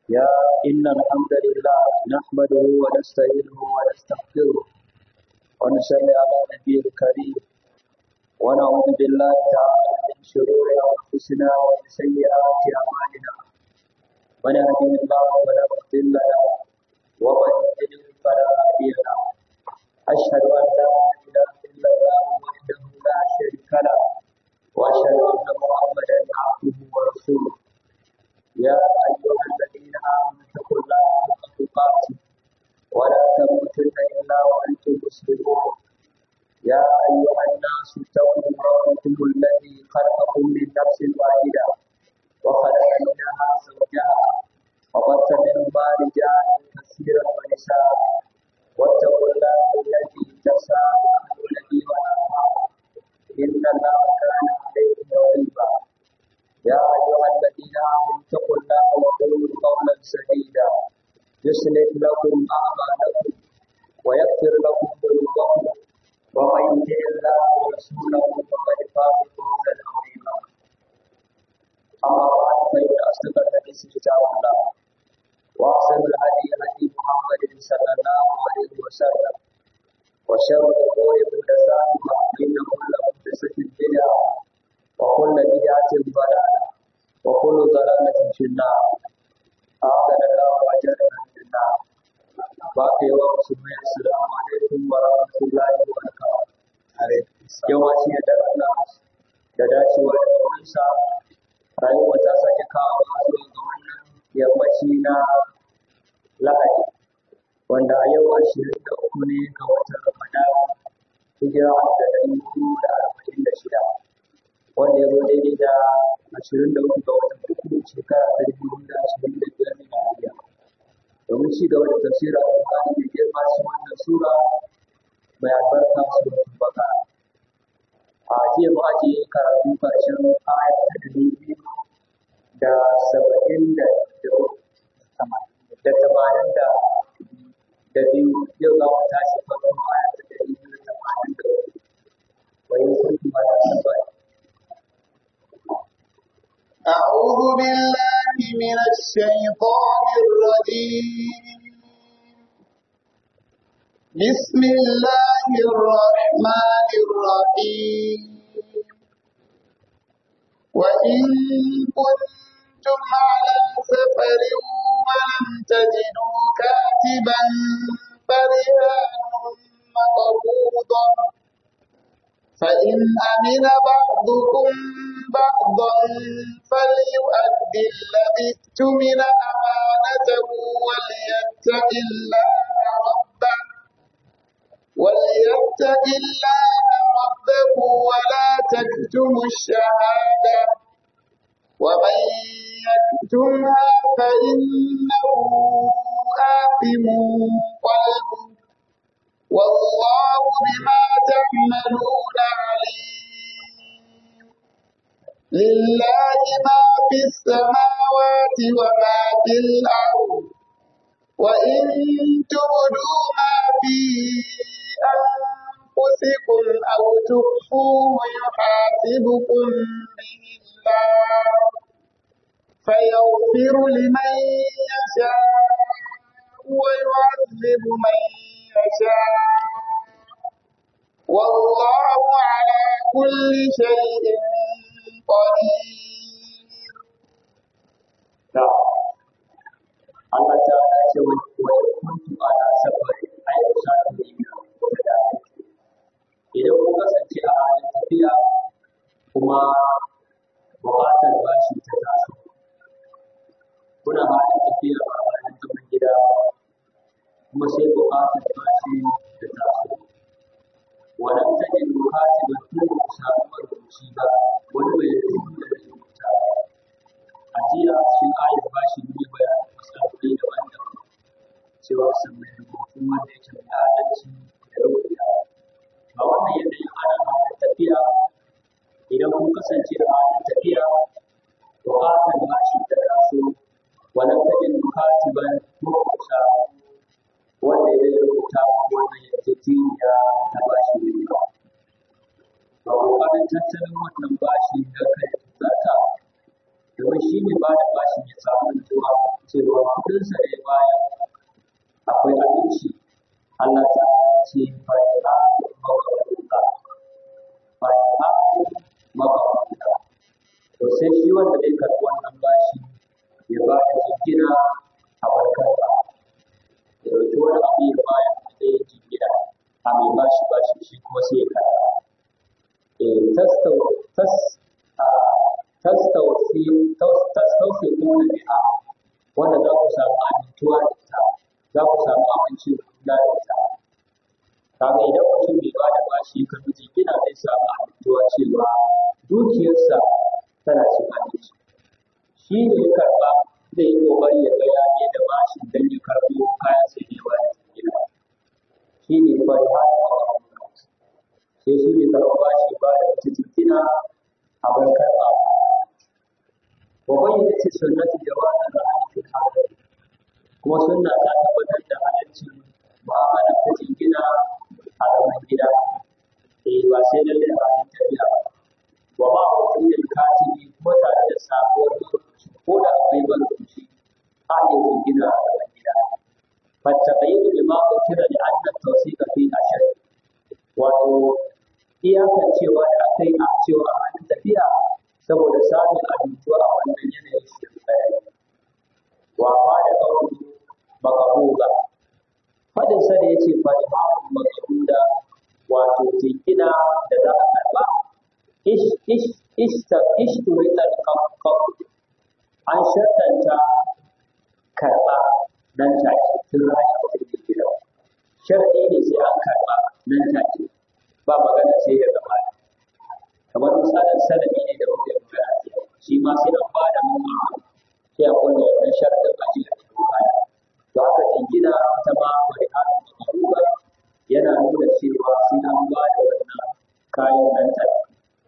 يا إن الحمد لله نحمده ونستعينه ونستغفره ونصلي على نبي الكريم ونعوذ بالله تعالى من شرور أنفسنا ومن سيئات أعمالنا من يهده الله فلا مضل له ومن يضلل فلا هادي له أشهد أن لا إله إلا الله وحده لا شريك له وأشهد أن محمدا عبده ورسوله يا أيها الذين آمنوا اتقوا الله حق تقاته ولا تموتن إلا وأنتم مسلمون يا أيها الناس اتقوا ربكم الذي خلقكم من نفس واحدة وخلق منها زوجها وبث منهما رجالا كثيرا ونساء واتقوا الله الذي تساءلون به والأرحام إن الله كان عليكم رقيبا يا أيها الذين آمنوا اتقوا الله وقولوا قولا سديدا يصلح لكم أعمالكم ويغفر لكم ذنوبكم ومن يطع الله ورسوله فقد فاز فوزا عظيما أما بعد فإن أصدق الحديث كتاب الله وأحسن الهدي هدي محمد صلى الله عليه وسلم وشر الأمور محدثاتها فإن كل محدثة بدعة وكل بدعة ضلالة وكل ضلالة في النار أعاذنا الله وأجرنا من النار باقي ومسلمين السلام عليكم ورحمة الله وبركاته yawanci da Allah da dacewa da ƙaurinsa rayuwa ta sake kawo zuwa ga wannan yammaci na lahadi wanda a yau ashirin da uku ne ga watan ramadan hijira da ɗari hudu da arba'in da shida wanda ya zo daidai da ashirin da uku ga watan uku shekara ta dubu da ashirin da biyar miladiya domin ci gaba da tafsirin alƙur'ani da girma shi wannan sura mai albarka suratul baqara a jiya mu ajiye karatu ƙarshen aya ta ɗari biyu da saba'in da da tamanin da da biyu yau za mu tashi farkon aya ta ɗari biyu da tamanin da hudu wani sun kuma da saba'in أعوذ بالله من الشيطان الرجيم بسم الله الرحمن الرحيم وإن كنتم على سفر ولم تجدوا كاتبا فرهان مقبوضا فإن أمن بعضكم بعضا فليؤدي الذي اؤتمن أمانته وليتق الله ربه وليتق الله ربه ولا تكتموا الشهادة ومن يكتمها فإنه آثم قلبه والله بما تعملون عليم لله ما في السماوات وما في الأرض وإن تبدوا ما في أنفسكم أو تخفوه يحاسبكم به الله فيغفر لمن يشاء ويعذب من يشاء والله على كل شيء قدير Allah ta ala ce wa wani kuntu ala safari ai ku sa ta yi da da idan ku kasance a halin tafiya kuma buƙatar bashi ta taso kuna halin tafiya ba halin zaman gida kuma sai buƙatar bashi ta taso wannan take bukati ba tun ku samu marubuci ba wani bai rubuta da rubuta a jiya cikin ayar bashi ne bayanin matsaloli daban-daban cewa sun mai rubutu wanda yake mai adalci da rubuta a wannan yanayin ana halin tafiya idan kun kasance a halin tafiya buƙatar bashi ta taso wannan take bukati ba kuma ku samu wanda ya rubuta wannan yarjejeniya ta bashi ne ba. Ba ƙoƙarin tattalin wannan bashi da kai zata domin shi ne ba da bashi ya samu nutsuwa cewa kuɗinsa da ya bayar akwai abinci Allah ta ce fa'ila mabawuka fa'ila mabawuka to sai shi wanda zai karɓi wannan bashi ya ba da jingina a barkar ba ya ɗauki wani abu ya bayar a ɗaya jingina a mai bashi bashi shi kuma sai ya karɓa eh tastau tas tastausi tastausi kuma biha wanda za ku samu amintuwa da ita za ku samu aminci da ita kaga idan mutum bai ba da bashi ka miji gina zai samu amintuwa cewa dukiyarsa tana cin aminci shi ne ya karɓa zai yi ƙoƙari ya ga ya je da bashi don ya karɓo kayan sai ne ba da gina shi ne fari har sai shi ne karɓa bashi ba da wata jingina a bar karɓa wa bayyana ce sunnati jawazan ra'ayi fil hadari kuma sunna ta tabbatar da halaccin mu'amala ta jingina a zaman gida eh ba sai lalle a halin tafiya ba wa ma mutum yin katibi kuma tare da sabuwar marubuci ko da akwai marubuci a iya jingina a zaman gida فالتقييد بما ذكر لأن التوثيق فيه أشد wato iyakan cewa da aka yi a cewa a halin tafiya saboda samun abincuwa a wannan yanayin shi tsaye wa ma da ƙaunin makabuga fadin sa da yace fa imamu makabuda wato jingina da za a karba ish ish ista ishturita al an shaddanta karba nan take tun rana ba ta jingina sharadi ne sai an karba nan take ba magana sai daga baya kamar misalin sanadi ne da muke magana ce shi ma sai an ba da mun sai a kulla wannan sharadin a cikin baya to haka jingina ta ma wani halin makaruba yana nuna cewa sai an ba da wannan kayan nan take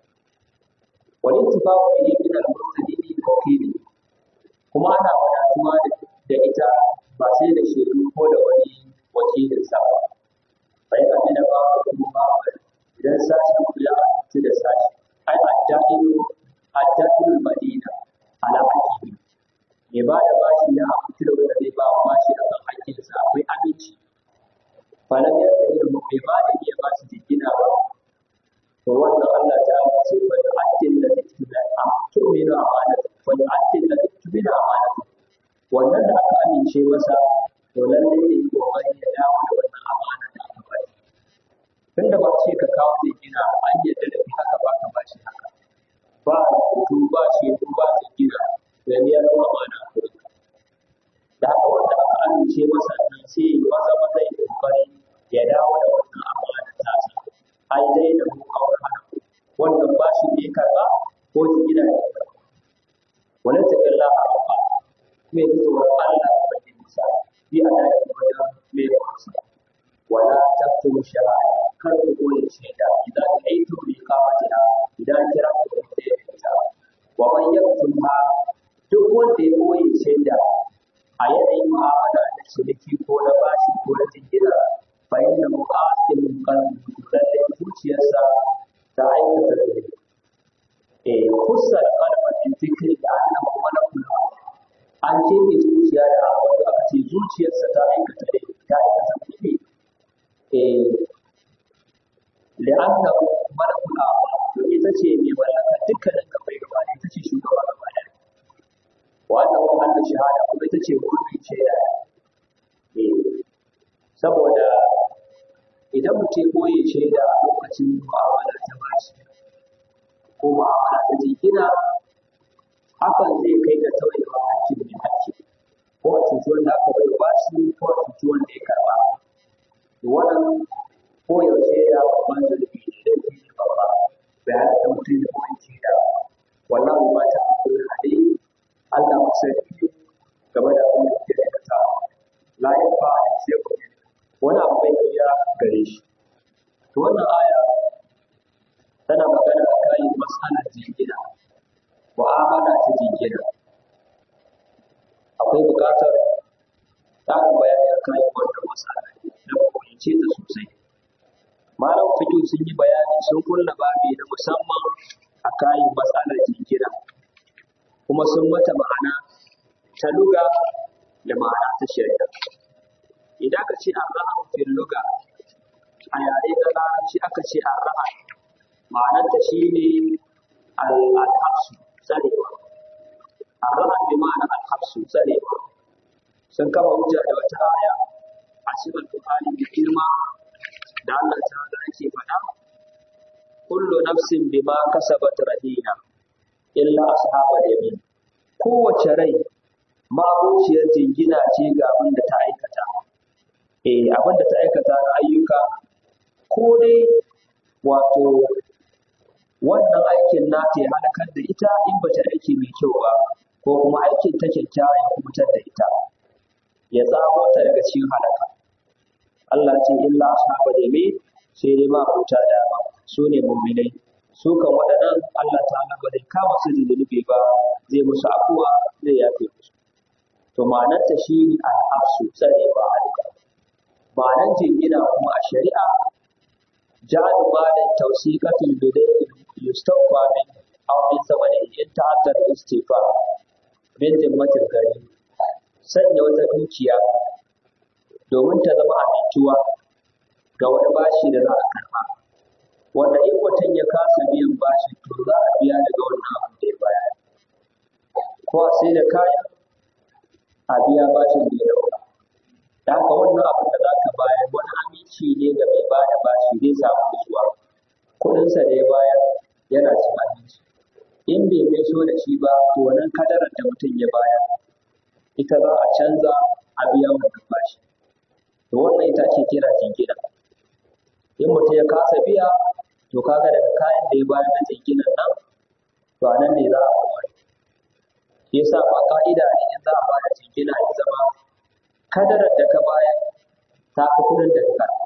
wani tufafu ne min al-murtadini da wakili kuma ana wadatuwa da ita ba sai da shaidu ko da wani wakilin sa ba bai amina ba ko ba idan sashen ku ya amince da sashi ai adda'ilu adda'ilu madina ala hakimi mai ba da bashi ya amince da wanda zai ba wa bashi a kan hakkinsa akwai aminci falam ya da irin mai ba da iya ba shi jingina ba to wannan Allah ta ce fa yu'addil ladhi tumina tu'minu amanatu fa yu'addil ladhi tumina amanatu wannan da aka amince masa to lallai ne kokari ya dawo da wannan amana da aka bari tunda ba ce ka kawo zai gina an yadda da kai haka ba ka ba shi haka ba rubutu ba shi ba zai gina da ne ya zama amana da haka wanda aka amince masa nan sai maza maza ya kokari ya dawo da wannan amana tasa ai dai da mu kawar hana wannan ba shi ne karba ko ki gina ne wani taƙilla a rabba mai tsoron Allah da bakin nisa bi a daji wajen mai kwansa wala taktum shahada kar ku koyi shaida idan aitu bi qamatiha idan kira ku da ita wa man yaktumha duk wanda ya koyi shaida a yanayin mu'amala da ciniki ko na bashi ko na jingina fa inna muqatil qalbi lalle zuciyarsa ta aikata zunubi eh kusa da kalmar min zikri da annahu malakul an ce zuciya da abu aka ce zuciyarsa ta aikata ne ta aikata zunubi li'annahu malakul a'ma to ita ce mai mallaka dukkanin gabai gaba ita ce shugaba gaba ɗaya wannan kuma Allah shahada kuma ita ce gurbin shaida saboda idan mutum koyi shaida a lokacin mu'amala ta bashi ko mu'amala ta jingina hakan zai kai ga tauyewa hakkin mai hakki ko a cuci wanda aka bai bashi ko a cuci wanda ya karba wannan koyaushe ya babban zurfi ne da ke ne babba bai halatta mutum ya koyi shaida wallahu ma ta akwai hade Allah ku sani game da abin da ke aikata la ya fa sai ku wani abu bai iya gare shi to wannan aya tana magana a kayan mas'alar jingina mu'amala ta jingina akwai buƙatar ƙarin bayani a kayan wannan mas'ala na fahimce ta sosai malam fikin sun yi bayani sun kulla babi na musamman a kayan matsalar jingina kuma sun mata ma'ana ta luga da ma'ana ta shari'a idan ka ce arrahan fil luga a yare na larabci aka ce arrahan ma'anarta shine al-habsu tsarewa arrahan bi ma'ana al-habsu tsarewa sun kama hujja da wata aya a cikin Bukhari da girma da Allah ta'ala yake faɗa kullu nafsin bima kasabat rahina illa ashabal yamin kowace rai mabuciyar jingina ce ga abin da ta aikata eh abin da ta aikata na ayyuka ko dai wato wannan aikin nata ya halakar da ita in ba ta aiki mai kyau ba ko kuma aikin ta kyakkyawa ya kubutar da ita ya tsamo ta daga cikin halaka Allah ce illa ashabal yamin sai dai ma huta dama su ne mu'minai su kan waɗannan Allah ta'ala ba zai kama su da zunubi ba zai musu afuwa zai yafe musu to ma'anar ta shi ne al-hafsu tsare ba halka ma'anar jingina kuma a shari'a ja'al malan tawsiqatul bidai yustawfa min aw min samani in ta'addar istifa min zimmatil gari sanya wata dukiya domin ta zama amintuwa ga wani bashi da za a karɓa wanda in mutum ya kasa biyan bashi to za a biya daga wannan abin da ya bayar ko a sai da kaya a biya bashin da ya dauka da haka wannan abin da za ka bayar wani aminci ne ga mai bada bashi zai samu nutsuwa kuɗinsa da ya bayar yana cin aminci in bai mai so da shi ba to wannan kadarar da mutum ya bayar ita za a canza a biya wannan bashi to wannan ita ake kira jingina in mutum ya kasa biya to kaga daga kayan da ya bayar na jinginan nan to a nan ne za a bayar shi yasa ba ka'ida ne in za a bada jingina ya zama kadarar da ka bayar ta fi kuɗin da ka karɓa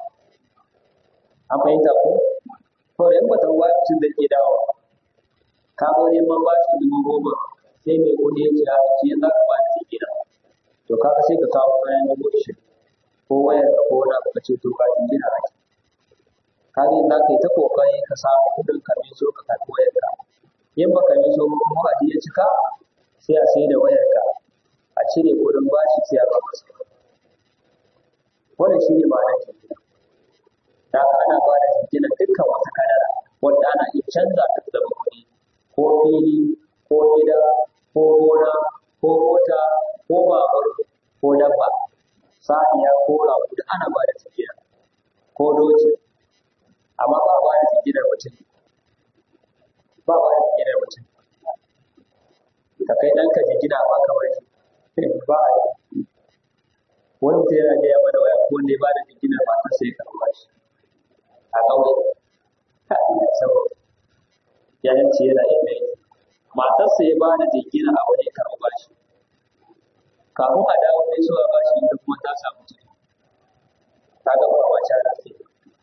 an fahimta ko to in ba ta ruwa mutum zai ke dawo ka zo neman bashi dubu goma sai mai kuɗi ya ce a ce za ka bada jingina to kaga sai ka kawo kayan dubu ashirin ko wayar ka ko wani abu ka ce to ka jingina a ciki kaga za ka yi ta kokari ka samu kuɗin ka mai so ka karɓi wayar ka in ba ka mai so ba kuma a ya cika sai a sai da wayar ka a cire kuɗin bashi sai a ba masa wannan shi ne ma'anar jingina da haka ana ba da jingina dukkan wata kadara wanda ana iya canza ta zama kuɗi ko fili ko gida ko gona ko mota ko babur ko dabba saniya ko rago duk ana ba da jingina ko doki amma ba ba da jinginar mutum ba ba da jinginar mutum ka kai ɗanka jingina ba kamar shi ba a yi wani mutum yana gaya mana waya ko wanda ya ba da jinginar matar sai ya karɓa shi a ƙauye ka ina saboda ya yanci yana inda yake matarsa ya ba da jingina a wani karɓa shi kafin a dawo mai so a ba shi ita kuma ta samu ciki ta ga ba wace ana sai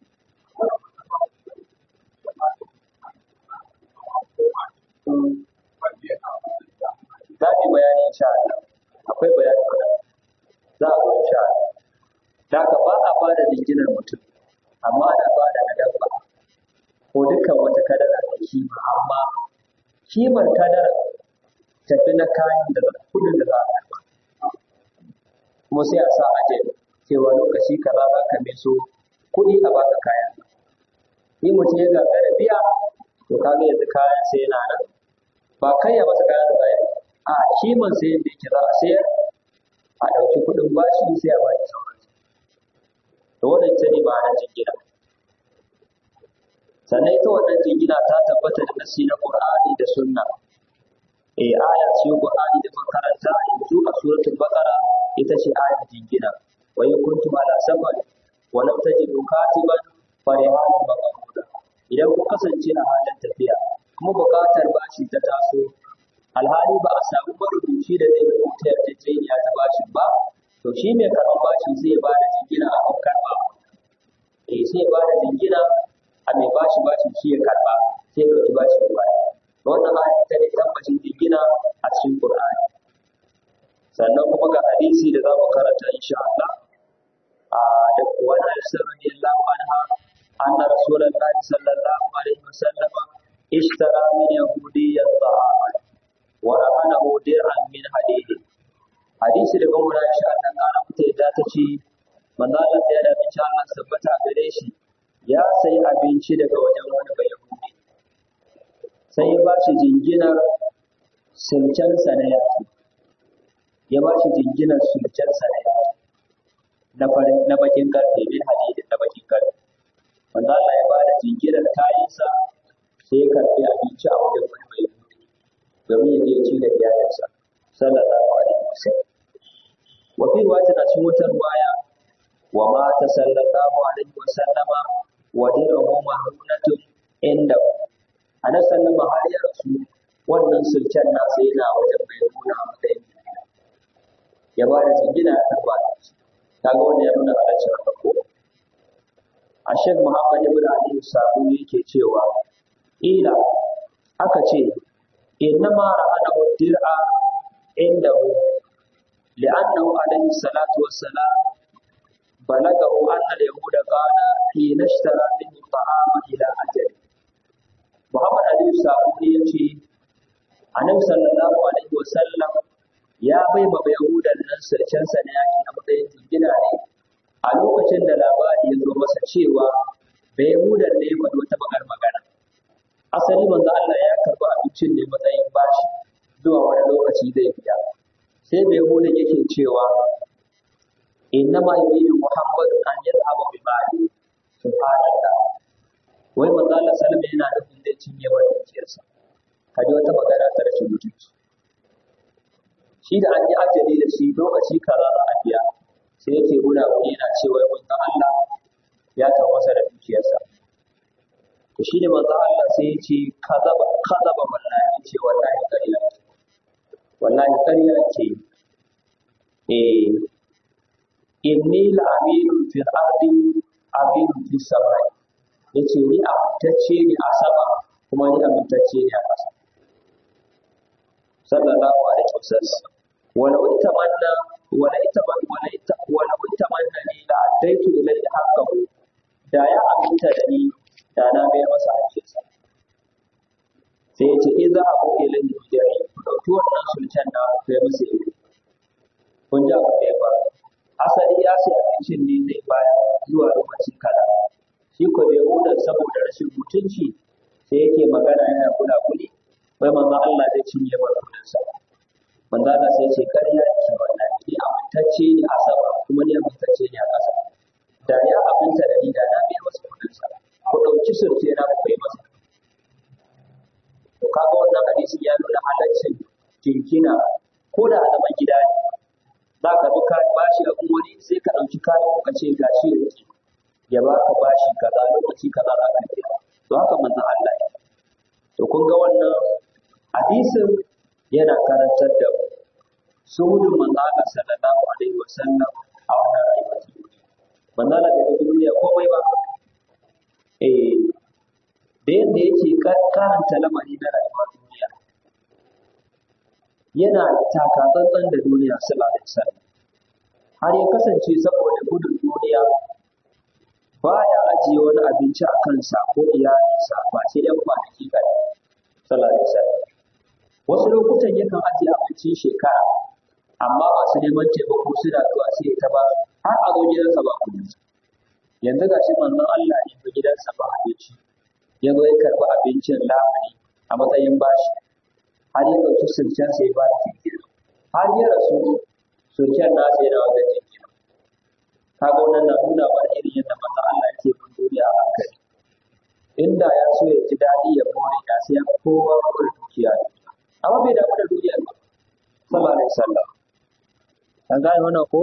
za mu yi bayani insha Allah akwai bayani kuma za a zo insha Allah da haka ba a ba da jinginar mutum amma ana ba da na dabba ko dukkan wata kadara da kima amma kimar kadara tafi na kayan da kudin da za a karba kuma sai a sa ajal cewa lokaci kaza za ka mai so kuɗi a baka kayan in mutum ya gagara biya to kaga yanzu kayan sai yana nan ba kai ya masa kayan da a kiman sai yadda yake za a sayar a ɗauki kuɗin bashi sai a baki sauran da wannan ita ne ma'anar jingina sannan ita wannan jingina ta tabbata da nasi na Qur'ani da Sunna eh aya ce Qur'ani da muka karanta yanzu a suratul Baqara ita ce ayar jingina wa in kuntum ala safar wa lam tajidu katiban fa rihanun maqbuda idan ku kasance a halin tafiya kuma buƙatar bashi ta taso alhali ba a samu marubuci da zai rubuta yarjejeniya ta bashin ba to shi mai karɓar bashi zai ba da jingina a kan karɓa eh sai ba da jingina a mai bashi bashi shi ya karɓa sai ya ɗauki bashi ya baya wannan ayat ita ne tabbacin jingina a cikin Qur'ani sannan kuma ga hadisi da za mu karanta insha Allah a da wani Aisha radiyallahu anha anna rasulullahi sallallahu alaihi wasallam ishtara min yahudiyyan ta'aman wa rahanahu dir'an min hadid hadisi da gwamna shi Allah ƙara mata yadda ta ce manzo Allah ya da abinci Allah tabbata gare shi ya sayi abinci daga wajen wani bai yahudi sai ya ba shi jinginar sulkensa na yaki ya ba shi jinginar sulkensa na yaki na farin na bakin karfe bin hadidin na bakin karfe manzo Allah ya ba da jinginar kayansa sai ya karbi abinci a wajen wani bai yahudi domin ya je ci da iyalinsa sallallahu alaihi wasallam wa fi riwayatin a cikin wata riwaya wa ma ta sallallahu alaihi wasallama wa dirahu mahrunatun inda anan sallama har ya rasu wannan sulken nasa yana wajen bai nuna a matsayin ya ba da jingina ya karba da shi kaga wanda ya nuna halaccin haka ko a shek muhammad ibn ali sabu yake cewa ila aka ce innama ra'ana dir'a indahu li'annahu alaihi salatu wassalam بلغه أن اليهود قال حين اشترى منه الطعام إلى أجل محمد علي السعودي يجي annabi sallallahu alaihi wasallam ya bai ma yahudan nan sarkensa na yaki a matsayin jingina ne a lokacin da labari ya zo masa cewa bai yahudan ne ya faɗi wata bakar magana asali manzo Allah ya karɓi abincin ne matsayin bashi zuwa wani lokaci zai biya sai bai yahudan yake cewa innama yuridu muhammadu an yadhhaba bi mali subhanallah wai manzo Allah sallallahu alaihi yana nufin zai cinye wa dukiyarsa kaji wata magana ta rashin mutunci shi da an yi ajali da shi lokaci kaza za a biya sai yake guna wani yana cewa manzo Allah ya ta masa da dukiyarsa to shi ne manzo Allah sai ya ce kazaba kazaba wallahi ce wallahi ƙarya wallahi ƙarya ce eh inni la aminun fil ardi aminun fis samai yace ni amintacce ne a sama kuma ni amintacce ne a ƙasa sallallahu alaihi wasallam wala utamanna wala itaman wala ita wala utamanna ni la adaitu ilayhi haqqahu da ya aminta da ni da na mai masa hakkinsa sai ya ce idza abu ilayhi bidai ku dauki wannan sultan na kai masa ido kun ji abu da ya faru asali ya sai abincin ne zai bayar zuwa lokaci kaza shi ko bai hudar saboda rashin mutunci sai yake magana yana kula kuli wai manzo Allah zai cinye bar kudin sa manzo Allah sai ce kariya ki wannan ni amintacce ne a sama kuma ni amintacce ne a ƙasa da ya aminta da ni da na biya masa kudin sa ku dauki surke na ku kai masa to kaga wannan hadisi ya nuna halaccin kinkina ko da a zaman gida ne za ka bi ka bashi abin wani sai ka ɗauki kayan ka ce ga shi yake ya ba ka bashi kaza lokaci kaza za ka biya to haka manzon Allah ya to kun ga wannan hadisin yana karantar da mu suhudin manzon Allah sallallahu alaihi wasallam a wannan rayuwa ta duniya manzon Allah bai ga duniya komai ba eh da yadda yake karanta lamari na rayuwar duniya yana takatsantsan da duniya sallallahu alaihi wasallam har ya kasance saboda gudun duniya baya ajiye wani abinci a kansa ko iyalinsa ba sai dan kwanaki kaɗan sallallahu alaihi wasallam wasu lokutan yakan ajiye abincin shekara amma masu neman taimako suna zuwa sai ta ba har a zo gidansa ba kuɗi yanzu ga shi manzon Allah ne ba gidansa ba abinci ya zo ya karɓi abincin lamuni a matsayin bashi har ya ɗauki sulken sai ba da jinkiri har ya rasu sulken nasa yana wajen jinkiri kaga wannan na nuna mana irin yadda manzon Allah yake bin duniya a hankali inda ya so ya ji daɗi ya more da sai ya kowa more dukiya amma bai damu da duniya ba sallallahu alaihi wasallam an gane wannan ko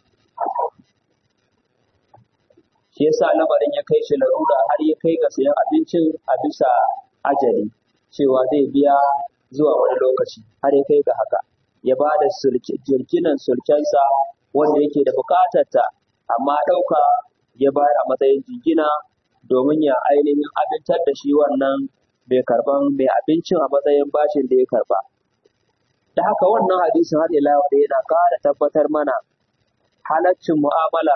shi yasa lamarin ya kai shi larura har ya kai ga sayan abincin a bisa ajali cewa zai biya zuwa wani lokaci har ya kai ga haka ya ba da jirginan sulkensa wanda yake da bukatar ta amma ɗauka ya bayar a matsayin jingina domin ya ainihin amintar da shi wannan mai karban mai abincin a matsayin bashin da ya karba da haka wannan hadisin har ila da yana ƙara tabbatar mana halaccin mu'amala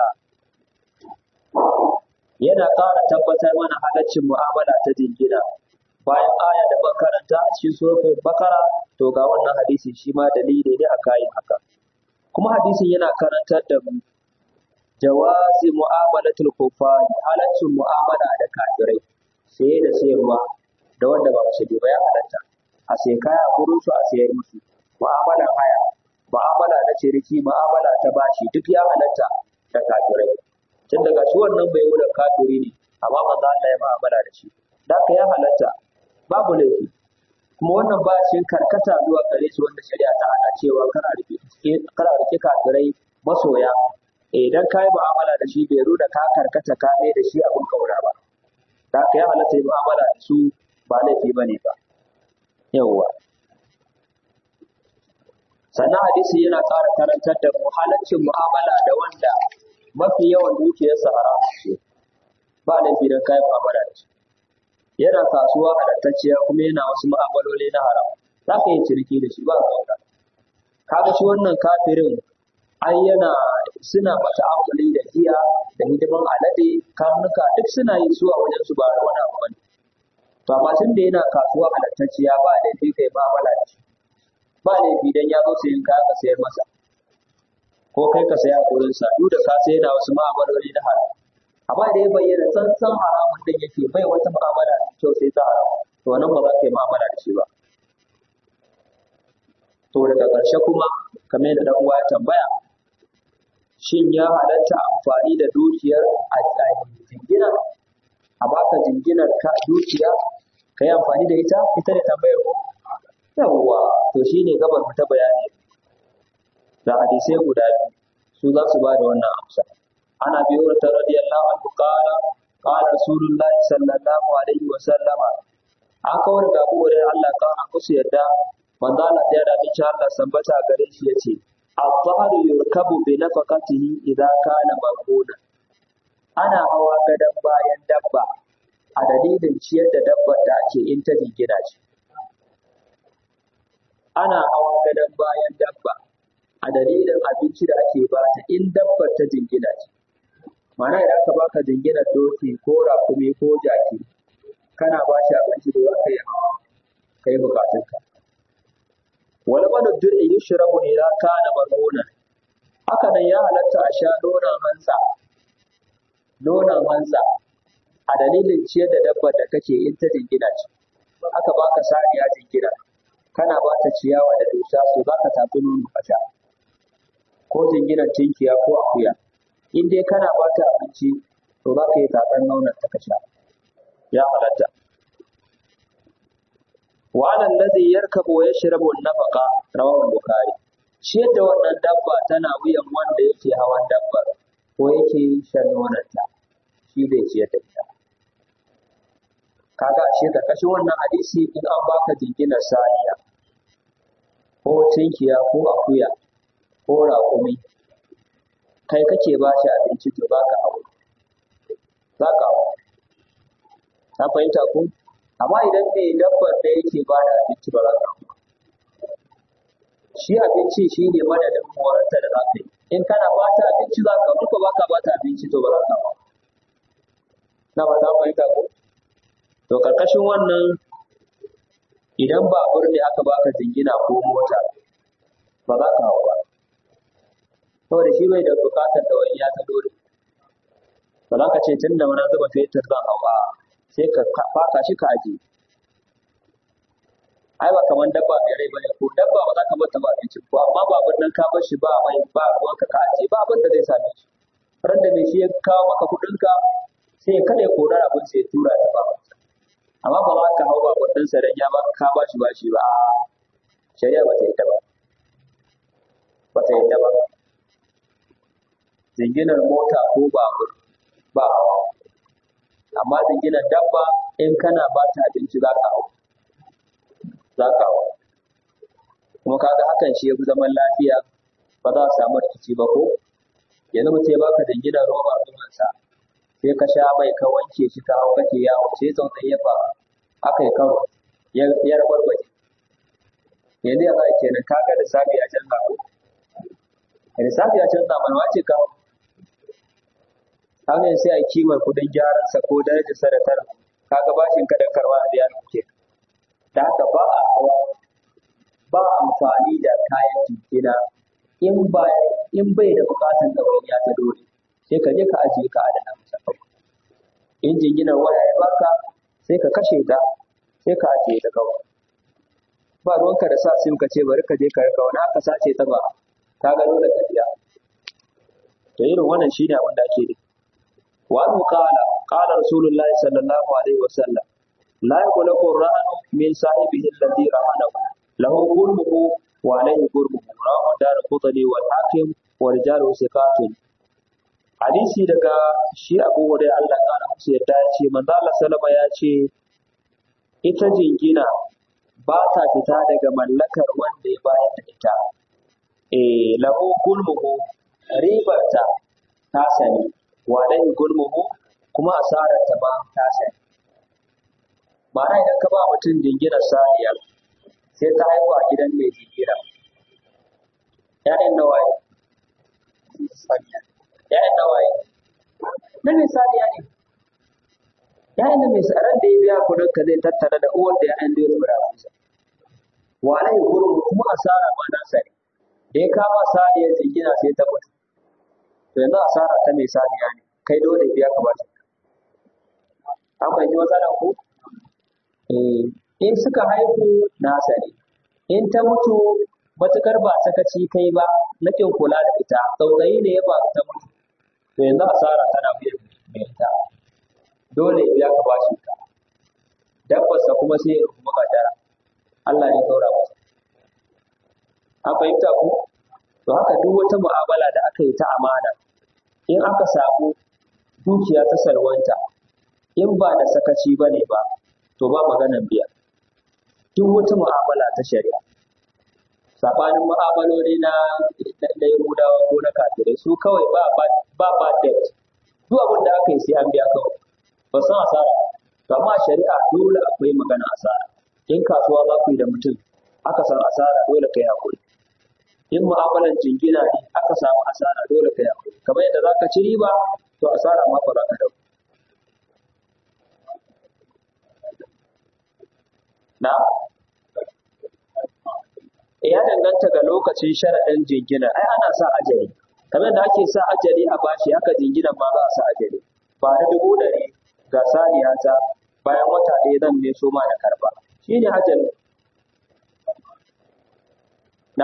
yana ƙara tabbatar mana halaccin mu'amala ta jingina bayan aya da makaranta a cikin suratul bakara to ga wannan hadisi shi ma dalili ne a kayan haka kuma hadisin yana karantar da mu jawazi mu'amalatul kuffari halaccin mu'amala da kafirai saye da sayarwa da wanda ba musulmi ba ya halatta a sai kaya gurin su a sayar musu mu'amala haya mu'amala na ciniki mu'amala ta bashi duk ya halatta da kafirai tun daga shi wannan bai wurin kafiri ne amma manzo Allah ya mu'amala da shi da ya halatta babu laifi kuma wannan ba shi karkata zuwa gare shi wanda shari'a ta hana cewa kana rike kana rike kafirai masoya idan ka yi mu'amala da shi bai da ka karkata ka mai da shi abin kaura ba da ka yi halatta yi mu'amala da su ba laifi ba ne ba yawwa sannan hadisi yana ƙara karantar da mu halaccin mu'amala da wanda mafi yawan dukiyarsa haram ce ba laifi don ka yi mu'amala da shi yana kasuwa halattacciya kuma yana wasu mu'amaloli na haram za ka yi ciniki da shi ba ka kaga shi wannan kafirin ai yana suna mata amfani da giya da hidiman alade karnuka duk suna yi su a wajen su ba da wani abu bane to amma tun da yana kasuwa halattacciya ba laifi kai ba mala da shi ba laifi dan ya zo sayin kaya ka sayar masa ko kai ka saya a gurin sa duk da ka sayar da wasu ma'amaloli na haram amma da ya bayyana tsantsan haramun din yake bai wata mu'amala da kyau sai ta haram to nan ba za ka yi mu'amala da shi ba to daga ƙarshe kuma kamar yadda dan uwa ya tambaya shin ya halatta amfani da dukiyar a jingina a baka jinginar ka dukiya ka yi amfani da ita ita da tambayar ko yawwa to shine gabar mu ta bayani da hadisai guda biyu su za su ba da wannan amsa ana biyo ta radiyallahu anhu qala qala rasulullah sallallahu alaihi wa sallama aka wani gabu da Allah kana musu yadda manzo Allah ya da bin Allah sambata gare shi yace الظهر يركب بنفقته إذا كان مرهونا ana hawa gadon bayan dabba a dalilin ciyar da dabbar da ake in ta jingina ce. Ana hawa gadon bayan dabba a dalilin abinci da ake ba ta in dabbar ta jingina ce. Mana idan aka baka jinginar doki ko rakumi ko jaki kana ba shi abinci da za ka yi hawa ka yi bukatunka. wani manuddin in yi shirabu ne ya kana marmuna haka nan ya halatta a sha nonon hansa nonon hansa a dalilin ciyar da dabbar da kake in ta jingina ce aka baka saniya jingina kana ba ta ciyawa da dusa so za ka tafi nono a sha ko jinginar tinkiya ko akuya in dai kana ba ta abinci to za ka yi tatsan nonon ta ka sha ya halatta وعلى الذي يركب ويشرب النفقة رواه البخاري shi yadda wannan dabba tana wuyan wanda yake hawan dabbar ko yake shan nonanta shi zai ciyar da ita kaga shi karkashin wannan hadisi in an baka jinginar saniya ko tinkiya ko akuya ko raƙumi kai kake ba shi abinci to baka hawo za ka hawo ta fahimta ko amma idan mai dabbar da yake ba da abinci ba za ka ba shi abinci shi ne madadin morarta da za ka yi in kana ba ta abinci za ka duka ba ka ba ta abinci to ba za ka ba na ba za fahimta ko to karkashin wannan idan babur ne aka baka jingina ko mota ba za ka hau ba saboda shi bai da bukatar da wani ya ta dole ba za ka ce tun da wani zuba fetur zan hau a sai ka faka shi ka aje ai ba kamar dabba mai rai bane ko dabba ba za ka bata ba abinci ko amma babur nan ka bar shi ba mai ba ruwan ka ka aje ba abin da zai same shi ran da mai shi ya kawo maka kuɗin ka sai ya kada ya kora abin sai ya tura ta ba amma ba za ka hau babur ɗin sa dan ya ba ka ba shi ba shi ba shari'a ba ta yi ta ba ba ta yi ta ba jinginar mota ko babur ba hawa amma jinginar dabba in kana ba ta abinci za ka hau za ka hau kuma kaga hakan shi ya fi zaman lafiya ba za a samu rikici ba ko yanzu mutum ya baka jinginar roba ruwansa sai ka sha mai ka wanke shi ka hau kake yawo sai tsautsayi ya faru aka yi karo ya rabar baje yanzu ya za a kenan kaga da safi ya canza ko da safi ya canza mana wace ka hau haka sai a kimar kudin gyaran sa ko darajar sa da tara kaga bashin ka da karwa da ya nuke da haka ba a hawa ba amfani da kayan jikina in ba in bai da bukatan ɗawainiya ta dole sai ka je ka ajiye ka adana masa kawai in jinginar waya ya baka sai ka kashe ta sai ka ajiye ta kawai ba ruwanka da sa sim ka ce bari ka je ka rika wani aka sace ta ba ka ga dole ka biya to irin wannan shine abin da ake nufi wa anhu qala qala rasulullahi sallallahu alaihi wasallam la yaqulu rahanu min sahibihi alladhi rahanahu lahu gurmuhu wa alayhi gurmuhu rawahu darqutni wal hakim wa rijalu thiqatun hadisi daga shi Abu Hurairah Allah kana musu yadda ya ce manzo Allah sallama ya ce ita jingina ba ta fita daga mallakar wanda ya bayar da ita eh lahu gulmuhu ribarta ta sani wa alayhi gulmuhu kuma asarar ta ba ta sani ma'ana idan ka ba mutum jinginar saniya sai ta haihu a gidan mai jingina ‘ya'yan nawaye ‘ya'yan nawaye na mai saniya ne ‘ya'yan da mai tsaron da ya biya kudin ka zai tattara da uwar da ‘ya'yan da ya tura masa wa alaihi gurin kuma asara ma na sani da ya kama saniyar jingina sai ta mutu to yanzu asara ta mai saniya ne kai dole biya ka ba shi an fahimci matsalar ku in suka haihu nasa ne in ta mutu matukar ba sakaci kai ba na kin kula da ita tsautsayi ne ya ba ta mutu to yanzu asara tana biyan mai ita dole ya biya ka bashi ka dabbarsa kuma sai ya kuma kadara Allah ne saura masa an fahimta ku to haka duk wata mu'amala da aka yi ta amana in aka samu dukiya ta salwanta in ba da sakaci ba ne ba to ba maganan biya duk wata mu'amala ta shari'a sabanin mu'amaloli na na Yahudawa ko na kafirai su kawai ba ba ba ba debt duk abin da aka yi sai an biya kawai ba san asara to amma shari'a dole akwai magana asara in kasuwa za ku yi da mutum aka san asara dole kai hakuri in mu'amalan jingina ne aka samu asara dole kai hakuri kamar yadda za ka ci riba to asara ma fa za ka dauka na ya danganta ga lokacin sharaɗin jingina ai ana sa ajali kamar da ake sa ajali a bashi haka jinginan ma za a sa ajali ba da dubu ɗari ga saniya ta bayan wata ɗaya zan mai so ma da karba shi ne ajali na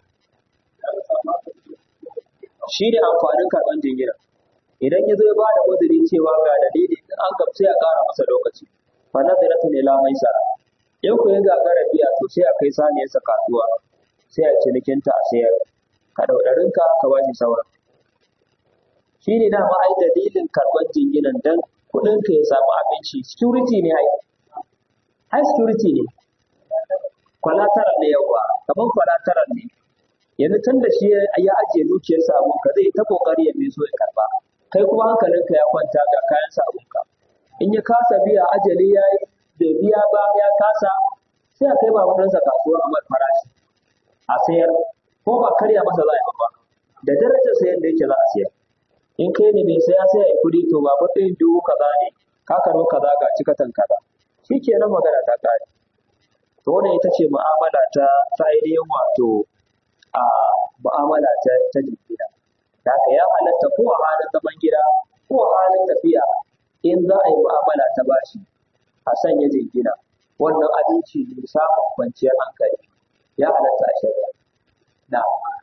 shi ne amfanin karɓar jingina idan ya zo ya ba da uzuri cewa ga dalili in an gamsu ya ƙara masa lokaci fa nazaratu ne la maisara in ku ya gagara biya to sai a kai saniyarsa kasuwa sai a cinikinta a sayar ka ɗauɗarinka ka ba shi sauran shi ne dama ai dalilin karɓar jinginan dan kuɗinka ya samu abinci security ne ai ai security ne kwalataral ne yawa kamar kwalataral ne yanzu tun da shi ya ajiye dukiyarsa abunka zai ta kokari ya mai so ya karɓa kai kuma hankalinka ya kwanta ga kayansa abunka in ya kasa biya ajali ya yi bai biya ba ya kasa sai a kai babansa kasuwa a mai farashi a sayar ko ba karya masa za a yi ba da darajar sayan da yake za a sayar in kai ne mai saya sai a yi kuɗi to ba kuɗin dubu kaza ne ka karo kaza ga cikatan kaza shi kenan magana ta ƙare to wannan ita ce mu'amala ta ta ainihin wato a mu'amala ta ta jingina da haka ya halatta ko a halin zaman gida ko a halin tafiya in za a yi mu'amala ta bashi a sanya jingina wannan abinci ne samun kwanciyar hankali ya halatta a shari'a na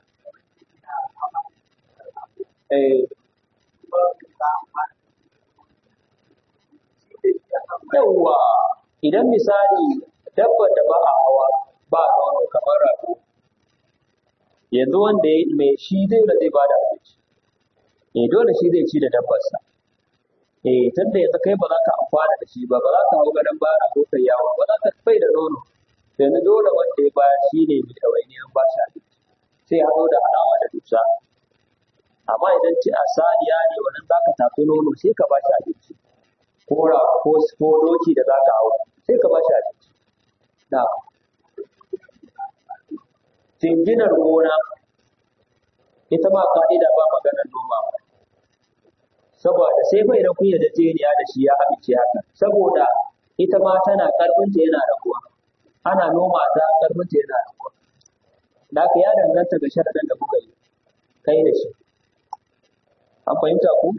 eh yawwa idan misali dabbar da ba a hawa ba nono kamar rago yanzu wanda ya mai shi zai da zai bada abinci eh dole shi zai ci da dabbarsa eh tunda yanzu kai ba za ka amfana da shi ba ba za ka hau gadon bara ko kai yawo ba za ka bai da nono yanzu dole wanda ya bayar shi ne mai ɗawainiyar ba shi abinci sai ya haɗo da halawa da dusa amma idan ci a saniya ne wannan za ka tafi nono sai ka ba shi abinci ko ra ko ko doki da za ka hau sai ka ba shi abinci da jinginar gona ita ma ka'ida ba maganar noma ba saboda sai fa idan kun yarda jeniya da shi ya amince haka saboda ita ma tana karfinta yana raguwa ana noma ta karfinta yana raguwa da haka ya danganta ga sharaɗin da kuka yi kai da shi an fahimta ku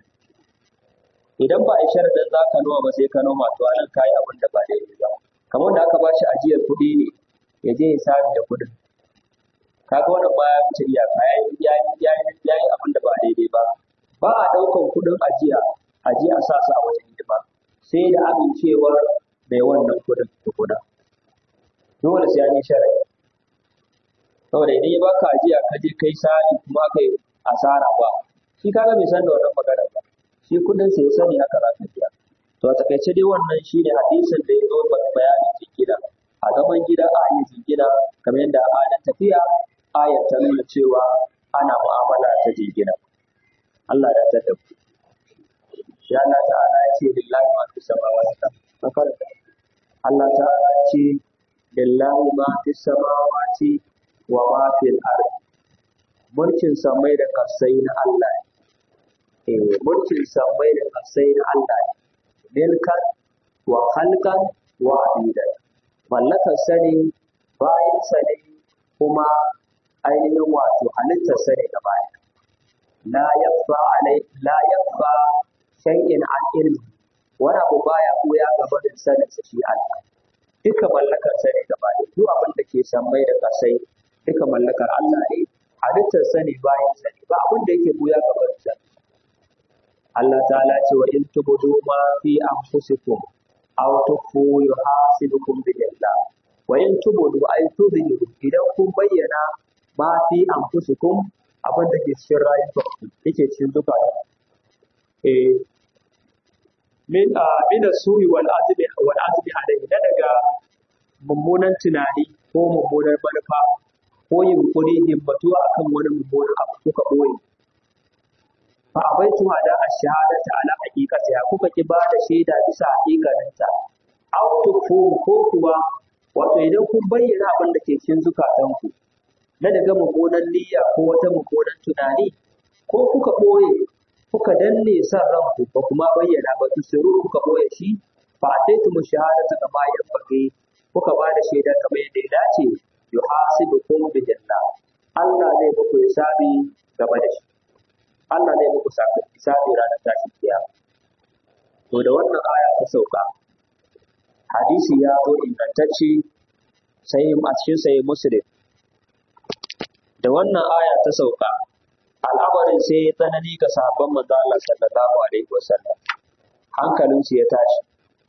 idan ba a yi sharadin za ka noma ba sai ka noma to anan ka yi abin da ba daidai ba kamar da aka ba shi ajiyar kuɗi ne ya je ya sami da kuɗin kaga wannan ba ya wuce iyaka ya yi ya yi ya yi abin da ba daidai ba ba a ɗaukan kuɗin ajiya ajiya a sa su a wajen hidima sai da amincewar mai wannan kuɗin tukuna dole sai an yi sharadi saboda idan ya baka ajiya ka je kai sani kuma kai asara ba shi kaga bai san da wannan maganar ba shi kudin sa ya sani haka za ka biya to a takaice dai wannan shine hadisin da ya zo bayanin jingina a gaban gida a yi jingina kamar yadda a halin tafiya ayar ta nuna cewa ana mu'amala ta jingina Allah ya tada ku ya Allah ta'ala ya ce lillahi ma fi samawati na farka Allah ta'ala ya ce lillahi ma fi samawati wa ma fil ardi mulkin samai da kasai na Allah ne eh mulkin samai da kasai na Allah ne milkan wa khalqan wa abidan mallakar sani bayan sani kuma ainihin wato halittar sani da baya la yakfa alai la yakfa shay'in an ilmi wani abu baya koya gaba da sanin sa shi Allah duka mallakar sani da baya duk abin da ke samai da kasai duka mallakar Allah ne halittar sani bayan sani ba abin da yake buya gaban sani Allah ta'ala ce wa in tubudu ma fi anfusikum aw tukhfu yuhasibukum billah wa in tubudu ay tudhiru idan kun bayyana ma fi anfusikum abin da ke cikin rayuwa yake cikin zukata eh min a min suri wal azbi wal azbi alayhi na daga mummunan tunani ko mummunar manufa ko yunkuri himmatuwa akan wani mummunan abu kuka ɓoye. Fa abaitu hada a shahadata ala haqiqati ya kuka ki bada shaida bisa haƙiƙaninta. Aw tukfu ko kuwa wato idan kun bayyana abin da ke cikin zukatanku na daga mummunan niyya ko wata mummunan tunani ko kuka ɓoye kuka danne san ranku ba kuma bayyana ba tusiru kuka ɓoye shi fa ataitu mu shahadata kama yabbaqi kuka ba da shaida kamar yadda ya dace yuhasibukum bi janna Allah zai muku hisabi game da shi Allah zai muku hisabi ranar tashin kiyama to da wannan aya ta sauka hadisi ya zo ingantacce sai a cikin sai muslim da wannan aya ta sauka al'amarin sai ya tsanani ga sahabban manzo Allah sallallahu alaihi wasallam hankalinsu ya tashi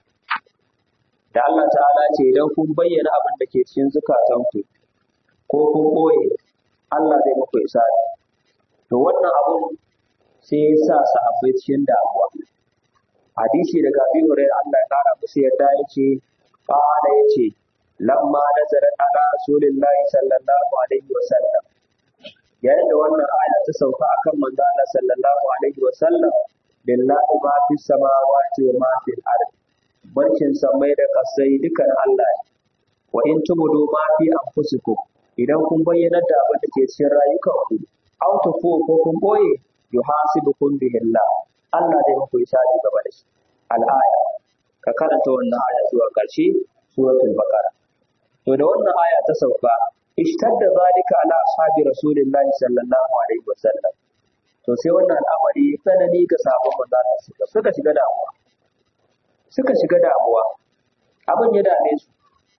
da Allah ta'ala ce idan kun bayyana abin da ke cikin zukatanku ko kun ɓoye Allah zai muku isari to wannan abun sai ya sa sahabbai cikin damuwa hadisi daga Abi Hurairah Allah ya kara musu yadda yace qala yace lamma nazarat ala rasulillahi sallallahu alaihi wa sallam yayin da wannan aya ta sauka akan manzo Allah sallallahu alaihi wa sallam lillahi ma fi samawati wa ma fil ardi barkin samai da kasai dukan Allah ne wa in tubudu ma fi anfusikum idan kun bayyana da abin da ke cikin rayukanku aw tufu ko kun boye yuhasibukum bihi Allah Allah zai muku hisabi gaba da shi al-aya ka karanta wannan aya zuwa ƙarshe suratul baqara to da wannan aya ta sauka ishtadda zalika ala ashabi rasulillahi sallallahu alaihi wasallam to sai wannan al'amari tsanani ga sahabban manzo Allah suka shiga damuwa suka shiga damuwa abin ya dame su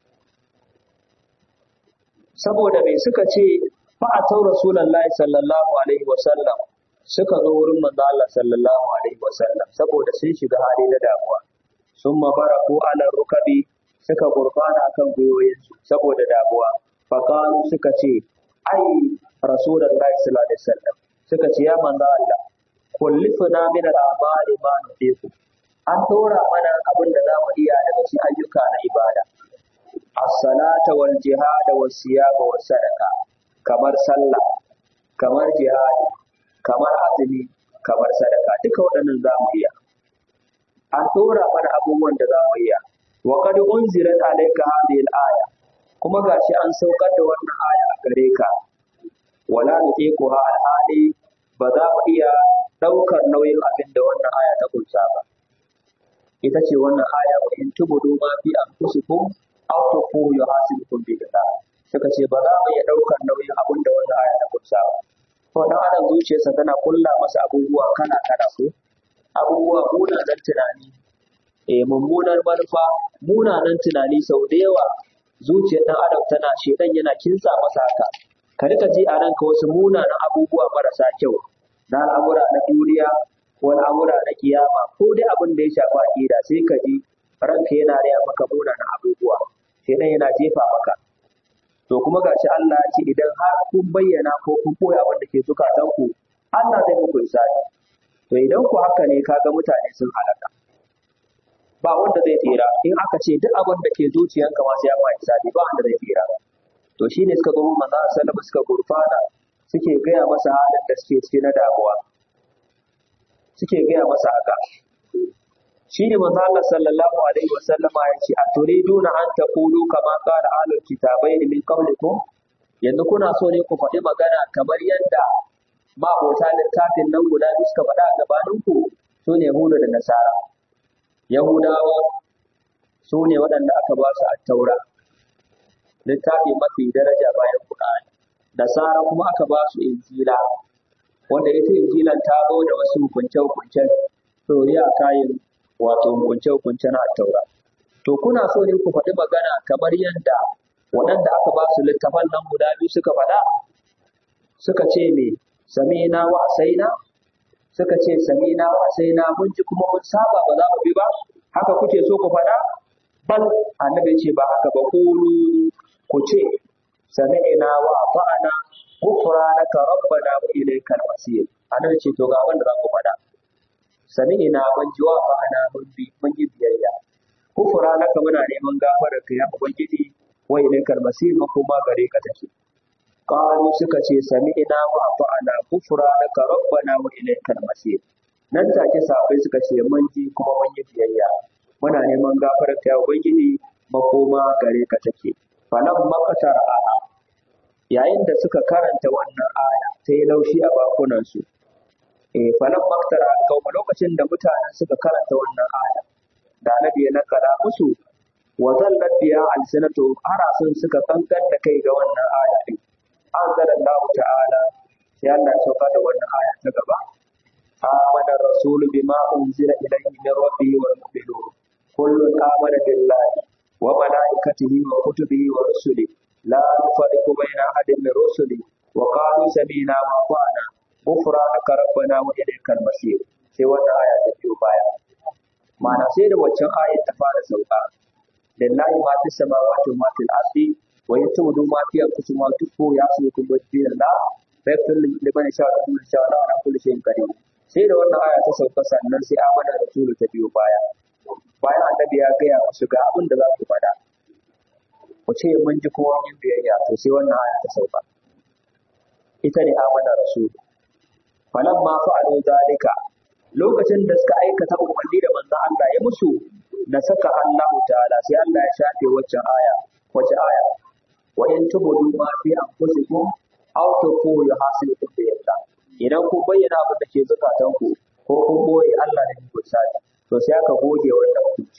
saboda mai suka ce fa'atau rasulullahi sallallahu alaihi wasallam suka zo wurin manzo Allah sallallahu alaihi wasallam saboda sun shiga hali na damuwa sun mabaraku ala rukabi suka gurbana kan gwiwoyinsu saboda damuwa faqalu suka ce ai rasulullahi sallallahu alaihi wasallam suka ce ya manzo Allah kullifuna min al-amali ma nufiku an tora mana abin da za mu iya daga cikin ayyuka na ibada as-salata wal jihad was siyama was sadaqa kamar sallah kamar jihadi kamar azumi kamar sadaka duka waɗannan za mu iya an tora mana abubuwan da za mu iya wa qad unzirat alayka hadhihi al-aya kuma gashi an saukar da wannan aya a gare ka wala nuqiquha al-hali ba za mu iya ɗaukar nauyin abin da wannan aya ta kunsa ba ita ce wannan aya wa in tubudu ma fi anfusikum aw tuqu yuhasibukum bi Allah suka ce ba za mu iya daukar nauyin abin da wannan aya ta kunsa ba to dan adam zuciyarsa tana kulla masa abubuwa kala kala ko abubuwa munanan tunani eh mummunar manufa munanan tunani sau da yawa zuciyar dan adam tana shedan yana kinsa masa haka ka rika ji a ranka wasu munanan abubuwa marasa kyau na al'amura na duniya ko al'amura na kiyama ko dai abin da ya shafi aqida sai ka ji ranka yana raya maka munanan abubuwa shedan yana jefa maka to kuma gashi Allah ya ce idan har kun bayyana ko kun koya abin da ke zukatanku Allah zai muku isani to idan ku haka ne kaga mutane sun halaka ba wanda zai tsira in aka ce duk abin da ke zuciyanka ma sai ya ma isani ba wanda zai tsira to shine suka zo manzo sallallahu suka gurfana suke gaya masa halin da suke ciki na damuwa suke gaya masa haka shi ne manzo Allah sallallahu alaihi wasallama ya ce a turiduna an taqulu kama qala ahlul kitabai min qablikum yanzu kuna so ne ku faɗi magana kamar yadda mabota littafin nan guda biyu suka faɗa a gabaninku su ne Yahuda da Nasara Yahudawa su ne waɗanda aka ba su taura littafi mafi daraja bayan Qur'ani Nasara kuma aka ba su Injila wanda ita Injilan ta zo da wasu hukunce-hukuncen ɗoriya kayan wato hukunce-hukunce na taura. To kuna so ne ku faɗi magana kamar yadda waɗanda aka ba su littafan nan guda biyu suka faɗa? Suka ce me samina wa asaina? Suka ce samina wa asaina mun ji kuma mun saba ba za mu bi ba? Haka kuke so ku faɗa? Bal annabi ce ba haka ba kulu ku ce sami'ina wa ata'ana ghufranaka rabbana wa ilaykal masir. Annabi ce to ga abin da za ku faɗa. sami'ina mun ji wa ma'ana mun bi mun yi biyayya kufura naka muna neman gafarar ka ya ubangiji wa ilaikal masir makoma gare ka take qalu suka ce sami'ina wa ata'ana kufura naka rabbana wa ilaikal masir nan take sahabbai suka ce mun ji kuma mun yi biyayya muna neman gafarar ka ya ubangiji makoma gare ka take falan makatar a yayin da suka karanta wannan aya ta yi laushi a bakunansu eh falan maktara kauma lokacin da mutanen suka karanta wannan aya da nabi ya nakala musu wa zallat biya alsanatu harasun suka kankan da kai ga wannan aya din an zara Allah ta'ala sai Allah ya sauka da wannan aya ta gaba amana rasulu bima unzila ilayhi min rabbihi wal mu'minun kullun amana billahi wa malaikatihi wa kutubihi wa rusulihi la nufarriqu baina ahadin min rusuli wa qalu sami'na wa ata'na ghufranaka rabbana wa ilaykal masir sai wannan aya ta biyo baya ma'ana sai da waccan aya ta fara sauka lillahi ma fi samawati wa ma fil ardi wa yatudu ma fi anfusikum wa tufu yasukum bi billah fayyul liman sha Allah wa sha Allah ala kulli shay'in qadir sai da wannan aya ta sauka sannan sai amana rasulu ta biyo baya bayan annabi ya gaya musu ga abin da za ku faɗa ku ce mun ji kowa yin biyayya to sai wannan aya ta sauka ita ne amana rasulu falan ma fa'alu zalika lokacin da suka aikata umarni da manzon Allah ya musu na saka Allahu ta'ala sai Allah ya shafe wacce aya wacce aya wa in tubudu ma fi anfusikum aw tuqu yuhasibukum bi yalla idan kun bayyana abin da ke zukatan ku ko kun boye Allah da ku sani to sai aka goge wannan hukunci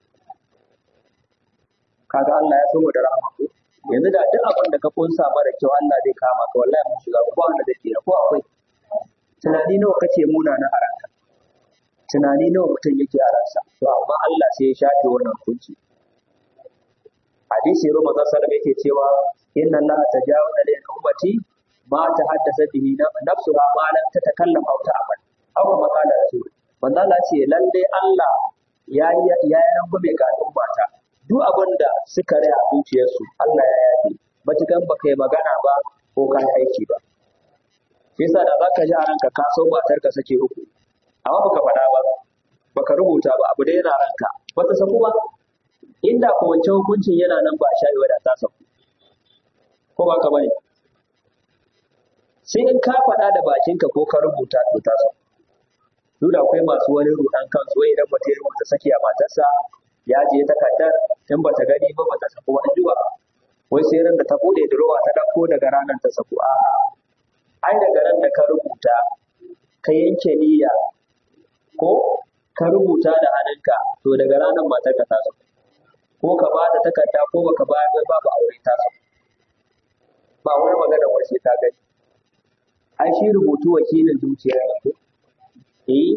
kaga Allah ya so da rahama ko yanzu da duk abin da ka kunsa mara kyau Allah zai kama ka wallahi mun shiga ba wanda zai tsira ko akwai tunani nawa kace muna na aranta tunani nawa mutum yake a ransa to amma Allah sai ya shafe wannan hukunci hadisi Roma sallallahu alaihi yake cewa inna Allah tajawaza li ummati ma ta haddasa bihi nafsuha ma lam tatakallam aw ta'mal aw ma qala rasul manzo Allah ce lalle Allah ya ya ya rangume ga ummata duk abin da suka rai a zuciyarsu Allah ya yafe matukan baka yi magana ba ko ka aiki ba shi yasa da zaka ji a ranka ka so matar ka sake uku amma baka faɗa ba baka rubuta ba abu da yana ranka bata saku ba inda ko wancan hukuncin yana nan ba a shayi da ta saku ko ba ka bane sai in ka faɗa da bakinka ko ka rubuta to ta saku duk da akwai masu wani ruɗan kansu wai idan mutum ya rubuta saki a matarsa ya je takardar in ba ta gani ba ba ta saku wani duba wai sai ran da ta bude durowa ta ɗauko daga ranar ta saku a'a ai daga ran da ka rubuta ka yanke niyya ko ka rubuta da hannunka to daga ranar matar ka ta saku ko ka ba da takarda ko baka bayar ba babu aure ta saku ba wani magana wace ta gani ai shi rubutu wakilin zuciya ne ko eh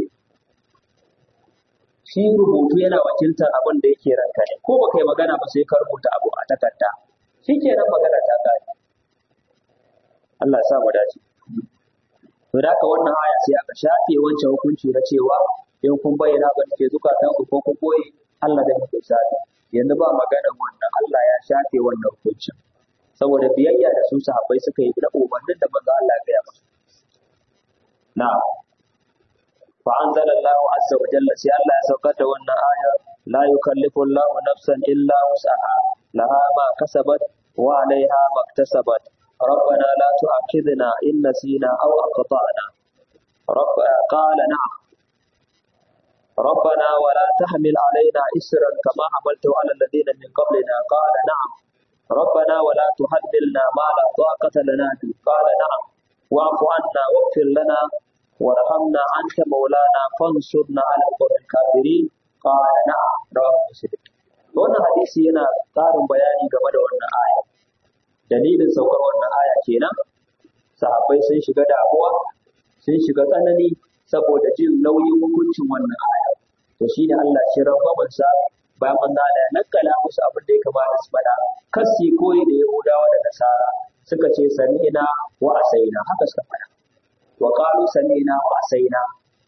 shi rubutu yana wakiltar abin da yake ranka ne ko baka yi magana ba sai ka rubuta abu a takarda shikenan magana ta kare Allah ya sa mu dace to da haka wannan aya sai aka shafe wancan hukunci na cewa in kun bayyana ba ke zukatan ku ko kun boye Allah da muku shafe yanzu ba maganar wannan Allah ya shafe wannan hukuncin saboda biyayya da su sahabbai suka yi da umarnin da manzo Allah ya gaya musu na'am fa anzala Allah azza wa jalla sai Allah ya saukar da wannan aya la yukallifu Allah nafsan illa wus'aha laha ma kasabat wa 'alayha ma iktasabat ربنا لا تؤاخذنا إن نسينا أو أخطأنا رب قال نعم ربنا ولا تحمل علينا إسرا كما حملته على الذين من قبلنا قال نعم ربنا ولا تحملنا ما لا طاقة لنا به قال نعم واعف عنا واغفر لنا وارحمنا أنت مولانا فانصرنا على القوم الكافرين قال نعم رواه مسلم wannan hadisi yana ƙarin bayani game da wannan aya dalilin saukar wannan aya kenan sahabbai sun shiga damuwa sun shiga tsanani saboda jin nauyin hukuncin wannan aya to shine Allah shi rabbaban sa bayan manzo Allah ya nakala musu abin da ya kamata su faɗa kasi koyi da Yahudawa da Nasara suka ce sami'ina wa asaina haka suka faɗa wa qalu sami'ina wa asaina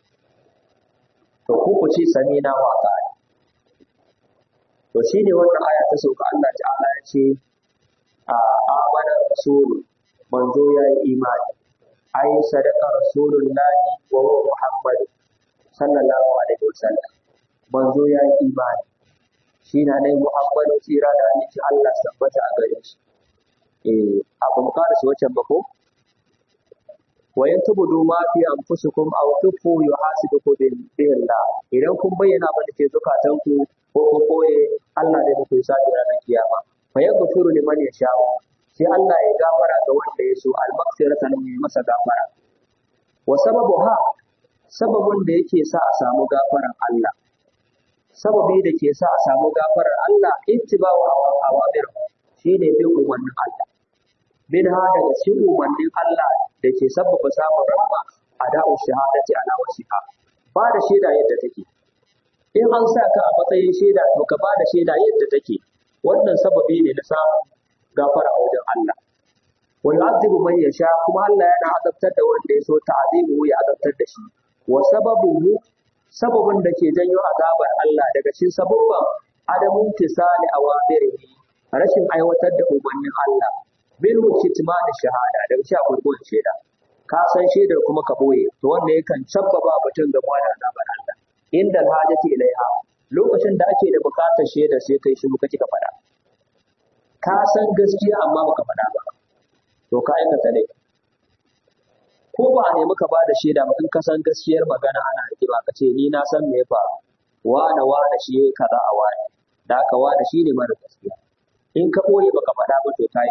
to ku ku ce sami'ina wa ata'ina to shine wannan aya ta sauka Allah ta'ala ya ce a amana rasulu manzo ya yi imani ai sadaka rasulullahi wa huwa muhammad sallallahu alaihi wasallam manzo ya yi imani shi na ne muhammadu tsira da annabi Allah tabbata a gare shi eh abu mu kada shi wancan ba ko wa yantubudu ma fi anfusikum aw tufu yuhasibukum billah idan kun bayyana ba da ke zukatanku ko ko koye Allah zai muku hisabi ranar kiyama fa yaghfiru liman yasha sai Allah ya gafara ga wanda ya so al-maghfirata nan ya masa gafara wa sababu ha sababin da yake sa a samu gafaran Allah sababi da ke sa a samu gafarar Allah ittiba'u awamir shine bin umarnin Allah bin ha daga cikin umarnin Allah da ke sabbaba samun rahma ada'u shahadati ala wasiha ba da shaida yadda take in an sa ka a matsayin shaida to ka ba da shaida yadda take wannan sababi ne na samun gafara a wajen Allah wa yu'adhibu man yasha kuma Allah yana azabtar da wanda ya so ta'azimu ya azabtar da shi wa sababuhu sababin da ke janyo azabar Allah daga cikin sababban adamun tisali awamirihi rashin aiwatar da umarnin Allah bil kitman shahada daga shi akwai koyon shaida ka san shaidar kuma ka boye to wanda yakan sabbaba mutum ga da azabar Allah inda hajati ilaiha lokacin da ake da bukatar shaida sai kai shiru kake ka faɗa ka san gaskiya amma baka faɗa ba to ka aikata ne ko ba a nemi ka ba da shaida ba in ka san gaskiyar magana ana rigima ka ce ni na san me ya faru wane wane shi yayi kaza a wane da haka wane shi ne mara gaskiya in ka ɓoye baka faɗa ba to ka yi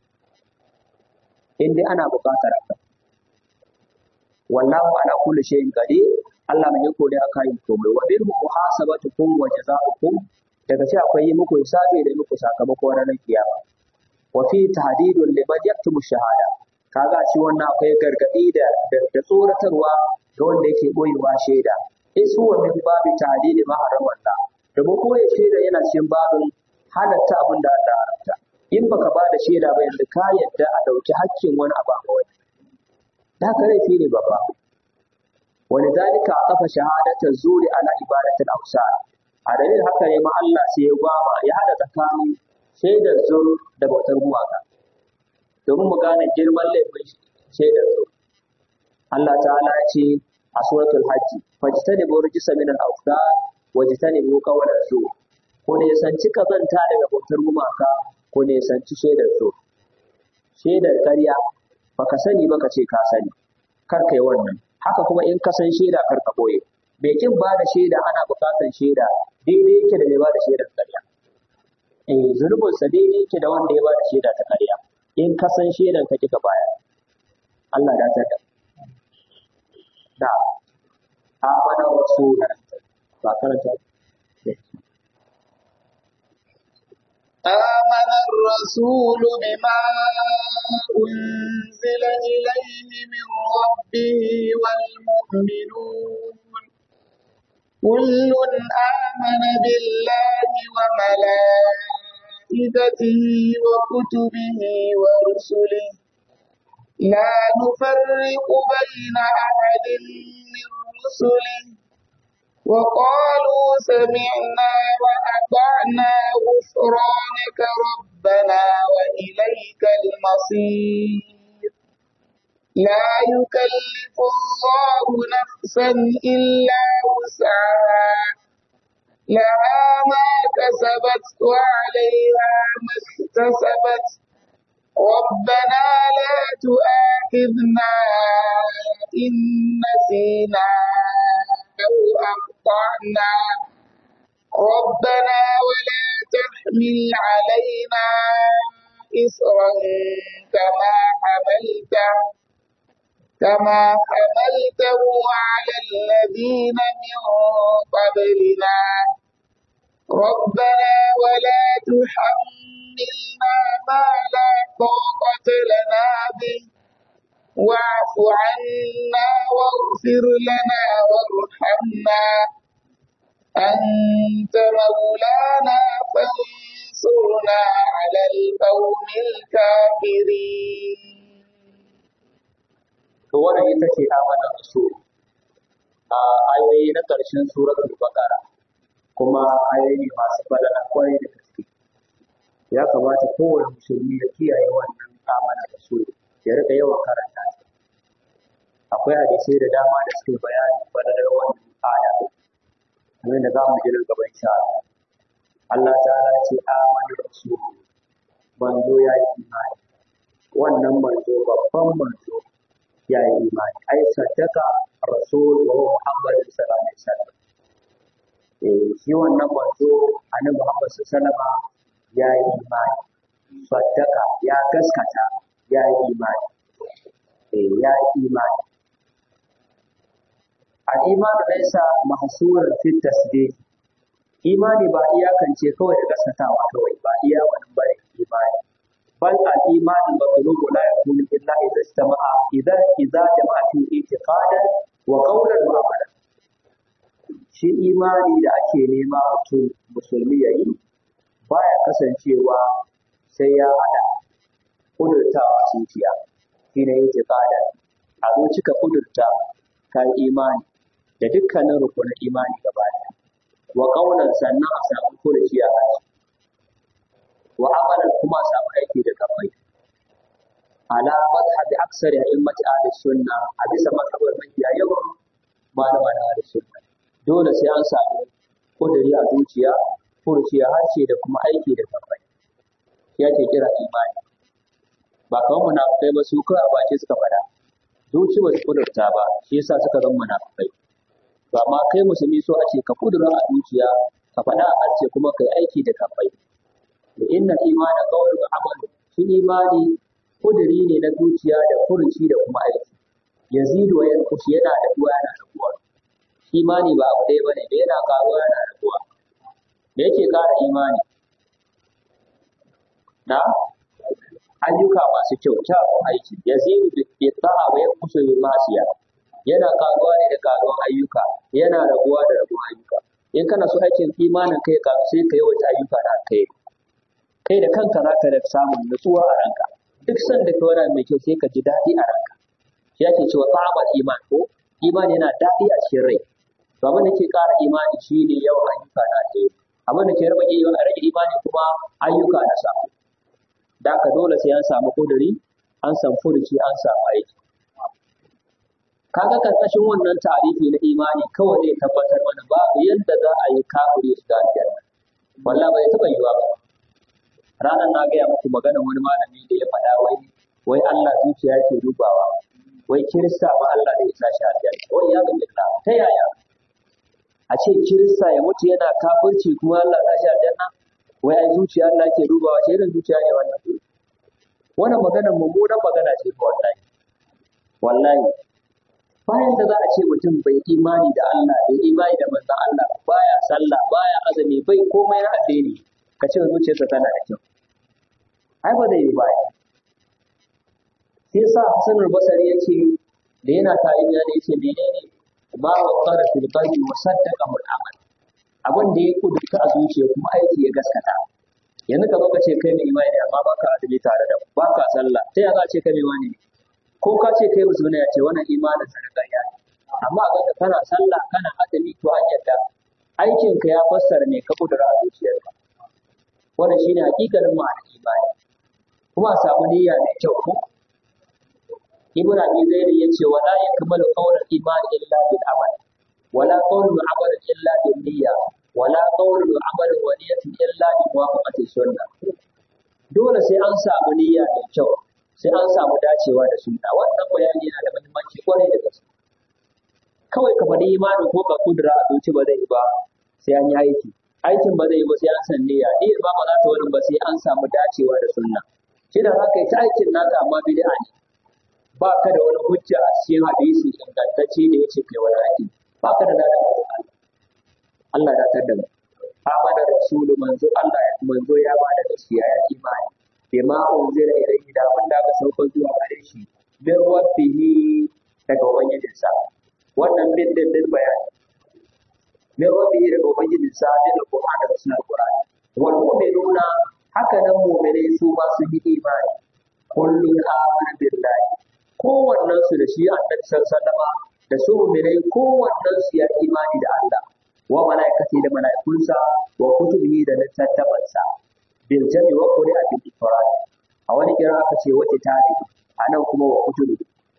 in dai ana buƙatar haka wallahu ala kulli shay'in qadir Allah mai yako ne aka yi komai wa bil muhasabatukum wa jazaa'ukum daga ce akwai yi muku hisabi da muku sakamako ranar kiyama wa fi tahdidun liman yaktumu shahada kaga ci wannan akwai gargadi da da tsoratarwa ga wanda yake boyewa shaida isu wa min babi tahdidi ma haramalla da ba koyi shaida yana cikin babin halatta abin da Allah haramta in baka ba da shaida ba yanzu ka yadda a dauki hakkin wani abu a wani da haka laifi ne babba ولذلك عطف شهادة الزور على عبادة الأوثان a dalilin haka ne ma Allah sai ya gwama ya hada tsakanin shaidar zur da bautar gumaka domin mu gane girman laifin shaidar zur Allah ta'ala ya ce a suratul hajji fajtani bu rijsa min al-awthan wajtani bu qawla zur ko ne sanci kazanta daga bautar gumaka ko ne sanci shaidar zur shaidar ƙarya baka sani baka ce ka sani kar kai wannan haka kuma in ka san shaida kar ka boye bai kin ba da shaida ana buƙatar shaida daidai yake da mai ba da shaidar ƙarya eh zunubin sa daidai yake da wanda ya ba da shaida ta ƙarya in ka san shaidan ka kika baya Allah da ta da amana rasul ba karanta آمن الرسول بما أنزل إليه من ربه والمؤمنون كل آمن بالله وملائكته وكتبه ورسله لا نفرق بين أحد من رسله وقالوا سمعنا وأطعنا غفرانك ربنا وإليك المصير لا يكلف الله نفسا إلا وسعها لها ما كسبت وعليها ما اكتسبت ربنا لا تؤاخذنا إن نسينا أو أخطأنا ربنا ولا تحمل علينا إصرا كما حملته كما حملته على الذين من قبلنا ربنا ولا تحملنا ما لا طاقة لنا به واعف عنا واغفر لنا وارحمنا أنت مولانا فانصرنا على القوم الكافرين to wannan ita ce amana rasul a ayoyi na ƙarshen suratul baqara kuma ayoyi ne masu falala kwarai da gaske ya kamata kowane musulmi ya kiyaye wannan amana rasul ya rika yawan karanta ta akwai hadisai da dama da suke bayani falalar wannan aya kamar da za mu ji nan gaba insha Allah Allah ta'ala ce amana rasul manzo ya yi imani wannan manzo babban manzo ya yi imani ai saddaka rasul wa huwa muhammad sallallahu alaihi wasallam eh shi wannan manzo annabi muhammad sallallahu alaihi wasallam ya yi imani saddaka ya gaskata ya yi imani eh ya yi imani al-iman laysa mahsuran fi tasdiq imani ba iyakance kawai da gaskatawa kawai ba iya wannan bane imani بل الإيمان المطلوب لا يكون إلا إذا استمع إذا إذا جمع فيه اعتقادا وقولا وعملا shi imani da ake nema mutum musulmi ya yi baya kasancewa sai ya haɗa kudurtawa zuciya shi ne yake tsada a zuci ka kudurta ka imani da dukkanin rukunin imani gaba ɗaya wa ƙaunar sannan a samu furuci a harshe wa amalan kuma a samu aiki da kafai ala madhhabi aksari a'immati ahli sunna a bisa mazhabar mafiya yawan malama na ahli sunna dole sai an samu kudiri a zuciya furuci a harshe da kuma aiki da kafai ya ke kira imani ba kawai munafukai ba su kawai a bace suka faɗa zuci ba su kudurta ba shi yasa suka zama munafukai to amma kai musulmi so a ce ka kudura a zuciya ka faɗa a harshe kuma kai aiki da kafai da inna imana qawlu wa amalu shi imani kudiri ne na zuciya da furuci da kuma aiki yazidu wa yanqus yana da duwa yana da duwa imani ba abu ɗaya bane da yana karuwa yana da duwa da yake ƙara imani na ayyuka masu kyau kyawun aiki yazidu bi ta'a wa yanqus bi masiya yana karuwa ne da karuwan ayyuka yana raguwa da raguwan ayyuka in kana so aikin imanin kai ka sai ka yawaita ayyuka da kai kai da kanka za ka samun nutsuwa a ranka duk sanda ka wani mai kyau sai ka ji daɗi a ranka shi ake cewa ta'amal iman ko iman yana daɗi a cikin rai to abin da ke ƙara imani shi ne yawan ayyuka na ke abin da ke rage rage imani kuma ayyuka na samu da haka dole sai an samu kuduri an samu furuci an samu aiki kaga karkashin wannan tarihi na imani kawai ne tabbatar mana babu yadda za a yi kafiri su ga aljanna wallahi bai taɓa yiwa ba ranar na gaya muku magana wani malami da ya faɗa wai wai Allah zuciya yake dubawa wai kirista ma Allah zai sa shi aljanna wai ya ga billah ta yaya a ce kirista ya mutu yana kafirci kuma Allah sa shi aljanna wai ai zuciya Allah yake dubawa ce irin zuciya ne wannan wannan magana mummunan magana ce ko wallahi wallahi bayan da za a ce mutum bai imani da Allah bai imani da manzon Allah baya sallah baya azumi bai komai na addini ka ce zuciyarsa tana da kyau ai ba zai yi ba sai sa Hassan al-Basri ya ce da yana tare da ya ce menene ma wa qara fil qalbi wa saddaqa al amal abin da ya kudurta a zuciya kuma aiki ya gaskata yanzu ka zo ka ce kai mai imani amma baka azumi tare da baka sallah sai ya za ce kai mai imani ko ka ce kai musulmi ya ce wannan imanin sa na ya amma ga ka kana sallah kana azumi to an yadda aikin ka ya fassara ne ka kudura a zuciyarka wannan shine hakikanin ma'anar imani kuma a samu niyya mai kyau ko ibn abi zaid yace wala yakmalu qawlul iman illa bil amal wala qawlul amal illa bil niyya wala qawlul amal wa niyyatin illa bi muwafaqati sunnah dole sai an samu niyya mai kyau sai an samu dacewa da sunna wannan bayani yana da muhimmanci kwarai da gaske kawai ka faɗi imanin ko ka kudura a zuci ba zai yi ba sai an yi aiki aikin ba zai yi ba sai an san niyya niyyar ba ba za ta wani ba sai an samu dacewa da sunna shi da za ka yi ta aikin naka amma bid'a ne ba ka da wani hujja a cikin hadisi ingantacce da ya ce kai wani aiki ba ka da ladan Allah Allah da tar da mu amana rasulu manzo Allah manzo ya ba da gaskiya ya imani bima unzila ilayhi da abin da aka sauka zuwa gare shi bin rabbihi daga ubangijinsa wannan bin din din bayani min rabbihi daga ubangijinsa bin alqur'ani da sunan alqur'ani wal mu'minuna haka nan mu'minai su ma su yi imani kullun amana billahi kowannen su da shi annabi sallallahu da su mu'minai kowannen su ya imani da Allah wa malaikati da malaikunsa wa kutubihi da littattafansa bil jami wa qur'a bil ifrad a wani kira aka ce wa kitabi anan kuma wa kutubi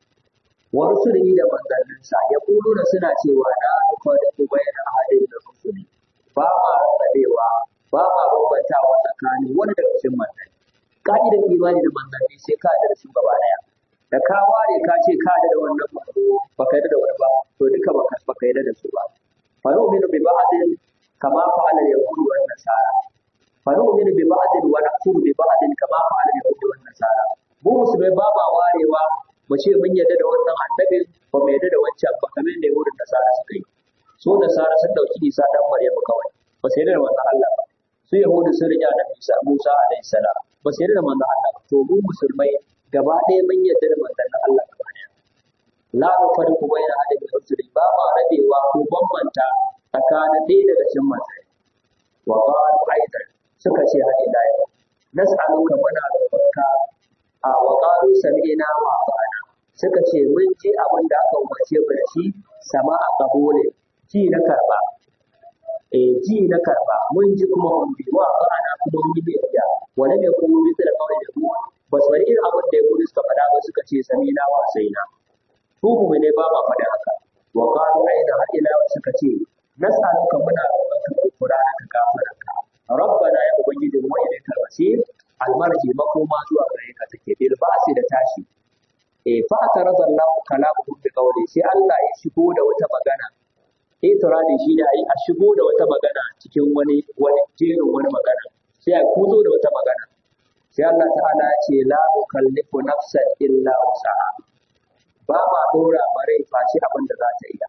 wa rusulihi da manzanninsa ya kuluna suna cewa na da ku bayyana ahadin da rusuli ba ma rabewa ba ma bambantawa tsakanin wani daga cikin manzanni ka'idar imani da manzanni sai ka da su gaba daya da ka ware ka ce ka da wannan manzo baka yarda da wani ba to duka baka baka yarda da su ba fa nu'minu bi ba'din kama fa'ala al-yahud wa an-nasara fa nu'minu bi ba'din wa nakfuru bi ba'din kama fa'ala al-yahud wa an-nasara mu musulmai ba ma warewa mu ce mun yarda da wannan annabin ba mu yarda da wancan ba kamar da yahudun nasara suka yi su nasara sun dauki isa dan maryamu kawai ba su yarda da wannan Allah ba su yahudu sun riƙe da Isa Musa alaihi salam ba su yarda da manzon Allah ba to mu musulmai gaba ɗaya mun yarda da manzon Allah gaba ɗaya la nufarriqu baina ahadin min rusuli ba ma rabewa ko bambanta tsakanin ɗaya daga cikin manzanni wa qalu aidan suka ce har ila yau nas'aluka muna roƙonka a wa qalu sami'na wa ata'na suka ce mun ji abin da aka umarce mu da shi sama a kabole ji na karba eh ji na karba mun ji kuma mun bi wa ata'na kuma mun yi biyayya wala ne kuma bi da kawai da mu ba su bari irin abin da ya gudu suka faɗa ba suka ce sami'na wa saina su mu ne ba ma faɗa haka wa qalu aidan har ila suka ce nas'aluka muna roƙonka Qur'ana ka gafararka rabbana ya ubangiji mu ilaikal masir almarji makoma zuwa gare ka take bil ba'si da tashi eh fa ataraza Allah kalamuhu bi qawli sai Allah ya shigo da wata magana itiradi shi ne a shigo da wata magana cikin wani wani jerin wani magana sai a kuzo da wata magana sai Allah ta'ala ya ce la ukallifu nafsan illa wusaha ba ma dora mare face abin da za ta iya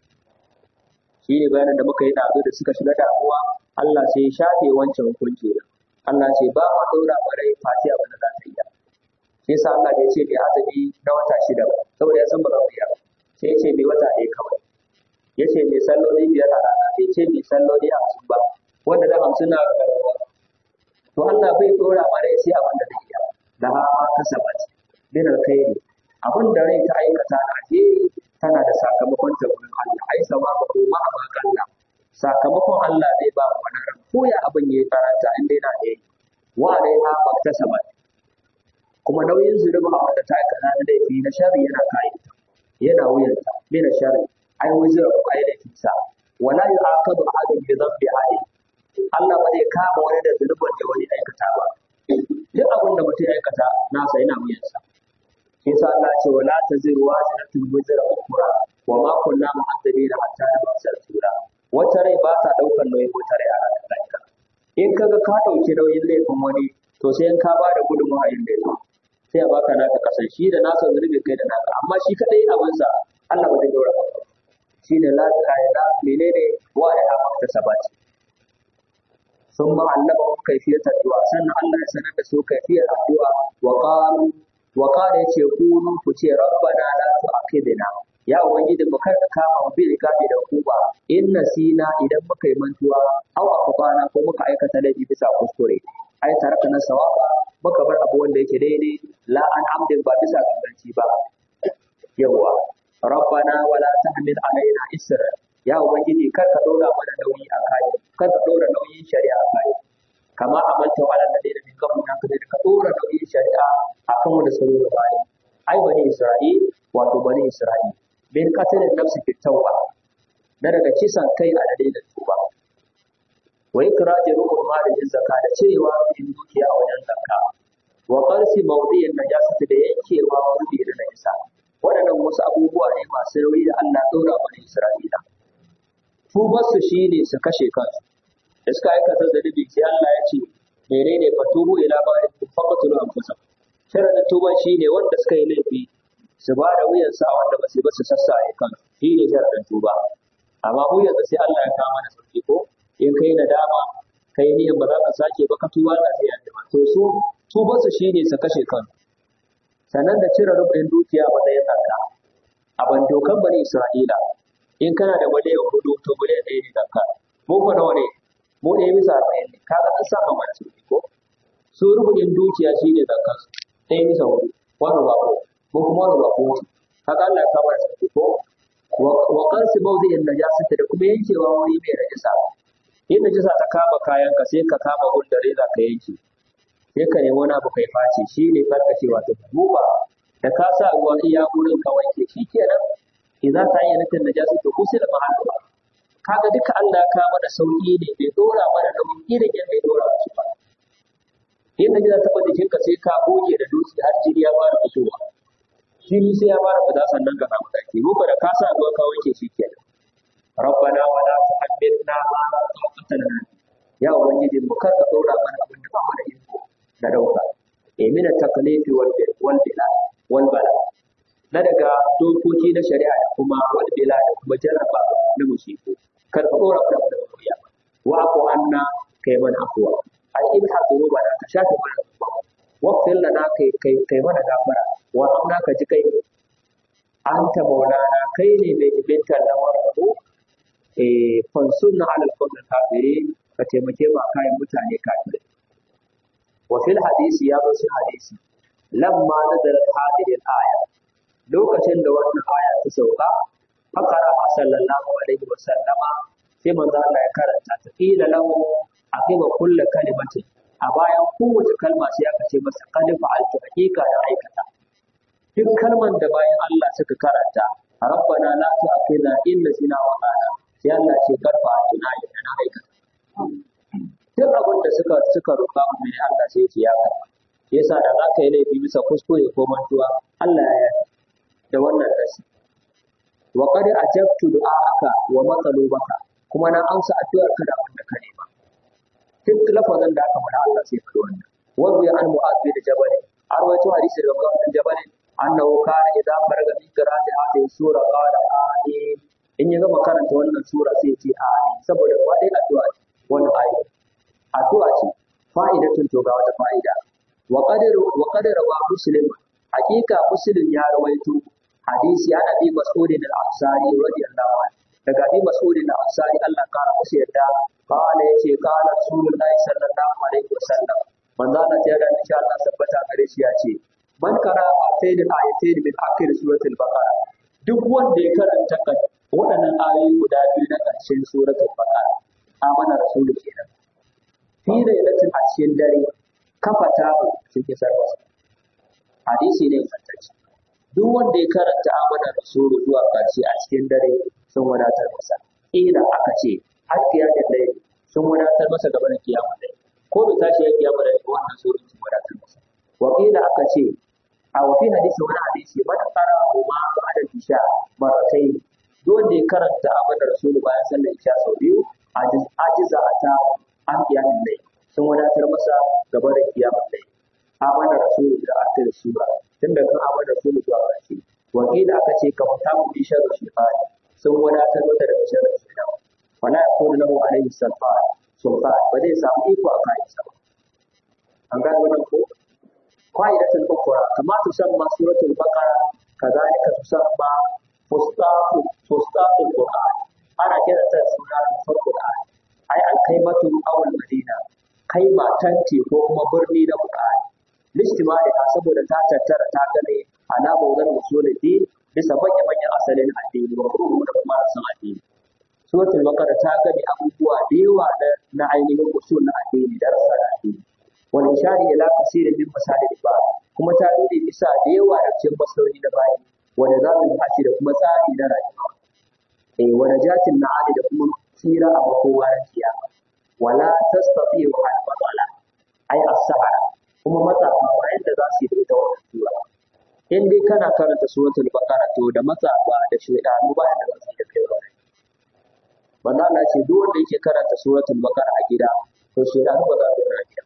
shi ne bayanin da muka yi ɗazu da suka shiga damuwa Allah sai ya shafe wancan hukunci Allah ce ba ma ɗora ma rai fati abin da za ta iya. Sai sa Allah bai ce bai azumi na wata shida ba, saboda ya san ba za mu iya ba. Sai ya ce bai wata ɗaya kawai. Ya ce mai salloli biyar a rana, bai ce mai salloli hamsin ba, wanda da hamsin na rarrabuwa. To Allah bai ɗora ma rai sai abin da zai iya. Da ha ma kasabat min alkhairi. Abin da rai ta aikata na alheri tana da sakamakon ta wurin Allah. Ai sama ba ko ma a Allah. sakamakon Allah zai ba mu wani ran ko ya abin yayi karanta inda yana da yi wa dai ha bakta sabat kuma nauyin zulubi a wanda ta aikata na laifi na sharri yana kai yana wuyanta mina sharri ai wuzura ko ai laifin sa wala yu'aqadu ahadun bi dhanbi ahadin Allah ba zai kama wani da zulubin da wani aikata ba duk abin da mutum aikata nasa yana wuyansa shi yasa Allah ya ce wala taziru waziratun wuzra ukhra wa ma kunna mu'azzibina hatta nab'atha rasula wata rai ba ta ɗaukar nauyin wata rai a ranar lahira in ka ga ka ɗauki nauyin laifin wani to sai in ka ba da gudunmawa yin laifin sai a baka naka kasan shi da nasa zunubi kai da naka amma shi kaɗai abinsa Allah ba zai ɗaura ba shi ne la la menene wa ya haɓa ta sabati sun ma'allama kaifiyar addu'a sannan Allah ya sanar da su kaifiyar addu'a wa qalu wa qala yace kunu ku ce rabbana la tu'akhidna ya ubangiji mu kar ka kama mu bil gabi da kuba in nasina idan muka yi mantuwa aw akbana ko muka aikata laifi bisa kuskure ai taraka na sawaba muka bar abu wanda yake daidai la an amdin ba bisa ganganci ba yawa rabbana wala tahmil alaina isra ya ubangiji kar ka dora mana nauyi a kai kar ka dora nauyin shari'a a kai kama amalta wa alal ladina min qablina kada ka dora nauyin shari'a akan wanda suka yi gabani ai bani isra'il wato bani isra'il bin qatlin nafsi fi tawba na daga kisan kai a dalilin tuba wa ikraji ruhul mali min zakka da cirewa in dukiya a wajen zakka wa qalsi mawdi'in najasati da yankewa wuri da najasa waɗannan wasu abubuwa ne masu nauyi da Allah ɗora bani Isra'ila tubarsu shi ne su kashe kansu da suka aikata zanibi sai Allah ya ce menene fa tubu ila ma faqatulu anfusakum sharadin tuban shi ne wanda suka yi laifi su ba da wuyan sa wanda ba su ba su sassaye kansu shi ne sharadin tuba amma mu yanzu sai Allah ya kawo mana sauki ko in kai nadama kai niyan ba za ka sake ba ka tuba da sai ya to su tubarsu shi ne su kashe kansu sannan da cire rubin dukiya ba da ya tsaka a ban dokan bani Isra'ila in kana da miliyan hudu to miliyan ɗaya ne zakka mu ko nawa ne mu ɗaya bisa arba'in ne kaga an saba mana sauki ko su rubin dukiya shi ne zakka su ɗaya bisa hudu wani ba ko mu kuma wani ba ko kaga Allah ya kama sauki ko wa kansu mawdi'in najasata da kuma yankewa wuri mai najasa in najasa ta kama kayan ka sai ka kama hulɗar reza ka yanke sai ka nemi wani abu kai face shi ne karkace wato duba da ka sa ruwa iya gurin ka wanke shi kenan idan ta yi nufin najasa to kusa da mahallu kaga duka Allah ka mana sauki ne bai dora mana nauyin irin yadda bai dora su ba in najasa ta bada jikinka sai ka goge da dutse har jini ya fara fitowa jini sai ya fara fita sannan ka samu tsarki mu da ka sa ruwa ka wanke shi kenan rabbana wala tuhammilna ma la taqata lana ya ubangiji mu kar ka dora mana abin da ba mu da iko da dauka e mina takalifi wal wal bila wal bala na daga dokoki na shari'a da kuma wal bila da kuma jarraba na musiku kar ka dora mana da wuya wa ko anna kai mana afwa ai in ha zuru ba ka shafe mana zuwa waqtin lana kai kai kai mana gafara wa amna ka ji kai anta maulana kai ne mai ibinta lamarin mu eh fansunna alal qawmi kafirin ka taimake mu kayan mutane kafirai وفي الحديث يا في الحديث لما نزلت هذه الآية lokacin da wannan aya ta sauka fakara sallallahu alaihi wa sallama sai manzo Allah ya karanta ta qila lahu aqiba kulli kalimatin a bayan kowace kalma sai aka ce masa qad fa'altu hakika da aikata duk kalman da bayan Allah suka karanta rabbana la tu'akhidna in nasina wa qala sai Allah ce karfa tuna na aikata duk abin da suka suka roƙa mu ne Allah sai ya karɓa yasa da za ka yi laifi bisa kuskure ko mantuwa Allah ya yi da wannan nasi wa qad ajabtu du'aaka wa matsalubaka kuma na amsa addu'ar ka da wanda ka nema duk lafazin da aka faɗa Allah sai faɗi wannan wa bi an mu'az bin jabal an rawaito hadisi daga mu'az bin jabal annahu kana idza faraga min qira'ati hadhihi sura qala amin in ya gama karanta wannan sura sai ya ce amin saboda wadai addu'a ce wannan ayi addu'a ce fa'idatun to ga wata fa'ida wa qadaru wa qadara wa muslim hakika muslim ya rawaito hadisi ana bi mas'udin al-ansari radiyallahu anhu daga bi mas'udin al-ansari Allah kara musu yadda qala yace qala rasulullahi sallallahu alaihi wasallam manzo Allah ya ga insha Allah tabbata gare shi ya ce man kara atayn al-ayatayn min akhir suratul baqara duk wanda ya karanta kan waɗannan ayoyi guda biyu na ƙarshen suratul baqara amana rasulu kenan fi lailatin a cikin dare kafa ta cikin sarwasa hadisi ne ingantacce duk wanda ya karanta amana rasulu zuwa ƙarshe a cikin dare sun wadatar masa ila aka ce har kiyamin dare sun wadatar masa gaba da kiyamun dare ko bai tashi ya kiyamun dare wannan sura sun wadatar masa wa ila aka ce a wafi hadisi wani hadisi man qara ma ba'da isha maratai duk wanda ya karanta amana rasulu bayan sallar isha sau biyu ajiza ta an kiyamin dare sun wadatar masa gaba da kiyamun dare amana rasulu da akhir sura tunda kan amana rasulu zuwa ƙarshe wakila aka ce ka fita mu bi sharri shaytan sun wadatar masa daga sharri shaytan wala yakunu lahu alayhi sultan su sultan ba zai samu iko a kayansa ba an gane wannan ko qa'idatul ukhra kama tusamma suratul baqara kadhalika tusamma fustaqu fustaqul qur'an ana kira ta suna rufar qur'an ai alkaimatu awal madina kai matan ce ko kuma birni na qur'an listimali ha saboda ta tattara ta gane ala mawdan usuluddin bisa manya manyan asalin addini wa kuma da kuma san addini suratul baqara ta gane abubuwa da yawa na ainihin usul na addini da rasa addini wani ishari ila kasirin min masalil ba kuma ta nuna bisa da yawa da cikin masaloli da bayi wanda za mu haci da kuma tsari na rayuwa eh wani jatin na ali da kuma tsira a makowa na kiyama wala tastati wa al batala ai as-sahara kuma matsafa ba yadda za su yi da ita wannan sura in dai kana karanta suratul baqara to da matsafa da shaydanu ba yadda za su yi da kai wannan manzo Allah ce duk wanda yake karanta suratul baqara a gida to shaydanu ba za su yi gida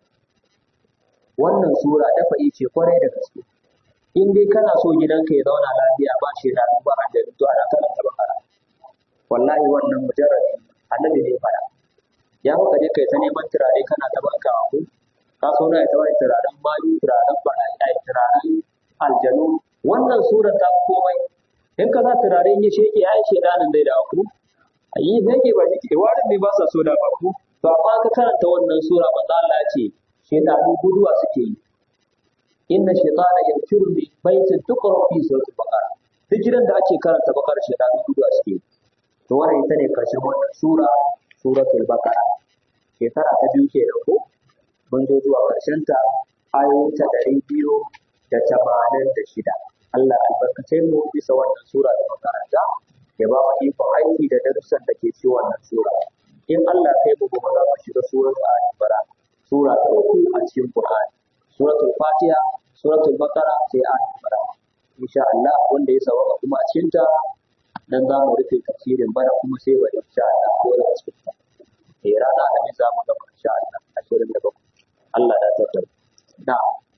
wannan sura dafa ce kwarai da gaske in dai kana so gidanka ya zauna lafiya ba shi da ba a da to ana karanta bakara wallahi wannan mujarrabi annabi ne fara ya muka je kai ta neman turare kana ta banka ku ka so na ta wani turaren mayu turaren bana ai turaren aljanu wannan sura ta komai in ka sa turare ya sheke ya yi shedanin dai da ku ayi zai ba shi warin ne ba sa so da ba ku to amma ka karanta wannan sura manzo Allah ya ce shedanu guduwa suke yi inna shaytana yanfiru min baitin tuqra fi suratul baqara duk gidan da ake karanta bakara shedanu guduwa suke yi to wannan ita ne karshen wannan sura suratul baqara shekara ta biyu ke ko mun zo zuwa karshen ta ayoyin ta ɗari biyu da tamanin da shida Allah albarkace mu bisa wannan sura da makaranta ya ba mu ikon aiki da darussan da ke ci wannan sura in Allah kai mu gobe za mu shiga suratul al-imran sura ta uku a cikin Qur'ani suratul Fatiha suratul Baqara sai al-Imran insha Allah wanda ya sawaka kuma a cikin ta dan za mu rufe tafsirin bana kuma sai wa insha Allah ko da cikin ta eh rana da mai za mu gaba insha Allah ashirin da bakwai Allah ya tabbatar na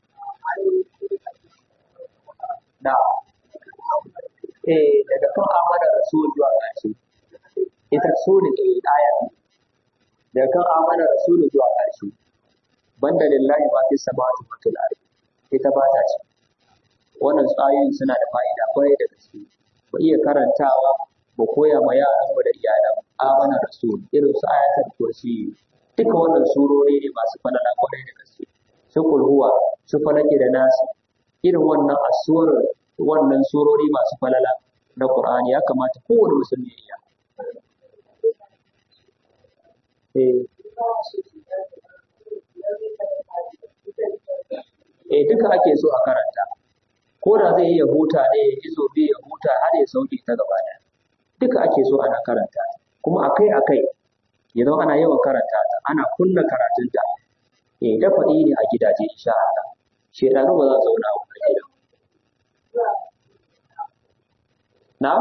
na eh daga kan amana rasul zuwa ƙarshe ita sune eh aya daga kan amana rasul zuwa ƙarshe banda lillahi ma fi samawati wa fil ardi ita ba ta ci wannan tsayoyin suna da fa'ida kwarai da gaske mu iya karantawa mu koya ma yaran mu da iyalan amana rasul irin su ayatul kursi duka wannan surori ne masu falala kwarai da gaske su kulhuwa su falake da nasi irin wannan asuwar wannan surori masu falala na Qur'ani ya kamata kowane musulmi ya iya eh eh duka ake so a karanta ko da zai iya huta ne ya izo bi ya huta har ya sauke ta gaba ɗaya duka ake so ana karanta kuma akai akai ya zama ana yawan karanta ta ana kunna karatunta eh dafa'i ne a gidaje insha Allah shedanu ba za su zauna a wannan gidan na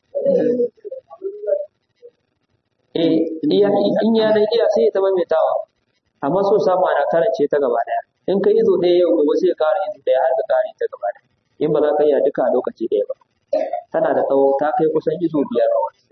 eh iya in ya dan iya sai ya ta maimaitawa amma so samu ana karance ta gaba ɗaya in ka izo ɗaya yau gobe sai ka ƙara izo ɗaya har ka ƙare ta gaba ɗaya in ba za ka iya duka a lokaci ɗaya ba tana da tsawo ta kai kusan izo biyar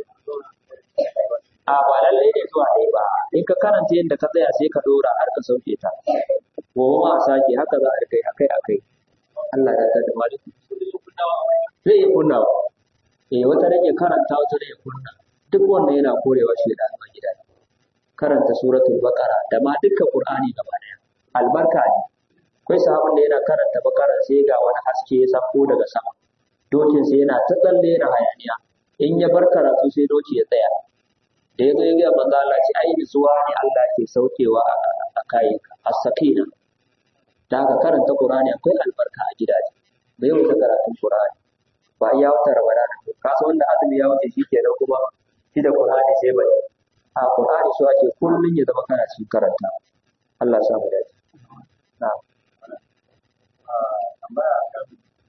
a ba lallai ne zuwa ɗaya ba in ka karanta yadda ka tsaya sai ka ɗora har ka sauke ta gobe ma a sake haka za a rikai akai akai Allah ya da maliki zai yi kunnawa eh wata rage karanta wata rage kunna duk wanda yana korewa shi da alma gida karanta suratul baqara da ma dukkan qur'ani gaba daya albarka ne akwai sahabin da yana karanta bakara sai ga wani haske ya sako daga sama dokin sai yana ta tsalle yana hayaniya in ya bar karatu sai doki ya tsaya da ya zo ya ga manzo Allah ce ai nutsuwa ne Allah ke saukewa a kayan as-sakina da haka karanta Qur'ani akwai albarka a gidaje da yau ta karatun Qur'ani ba ya wata Ramadan ka san wanda azumi ya wuce shi kenan kuma shi da Qur'ani sai bai a Qur'ani so ake kullun ya zama kana cikin karanta Allah ya samu dace na'am tambaya kan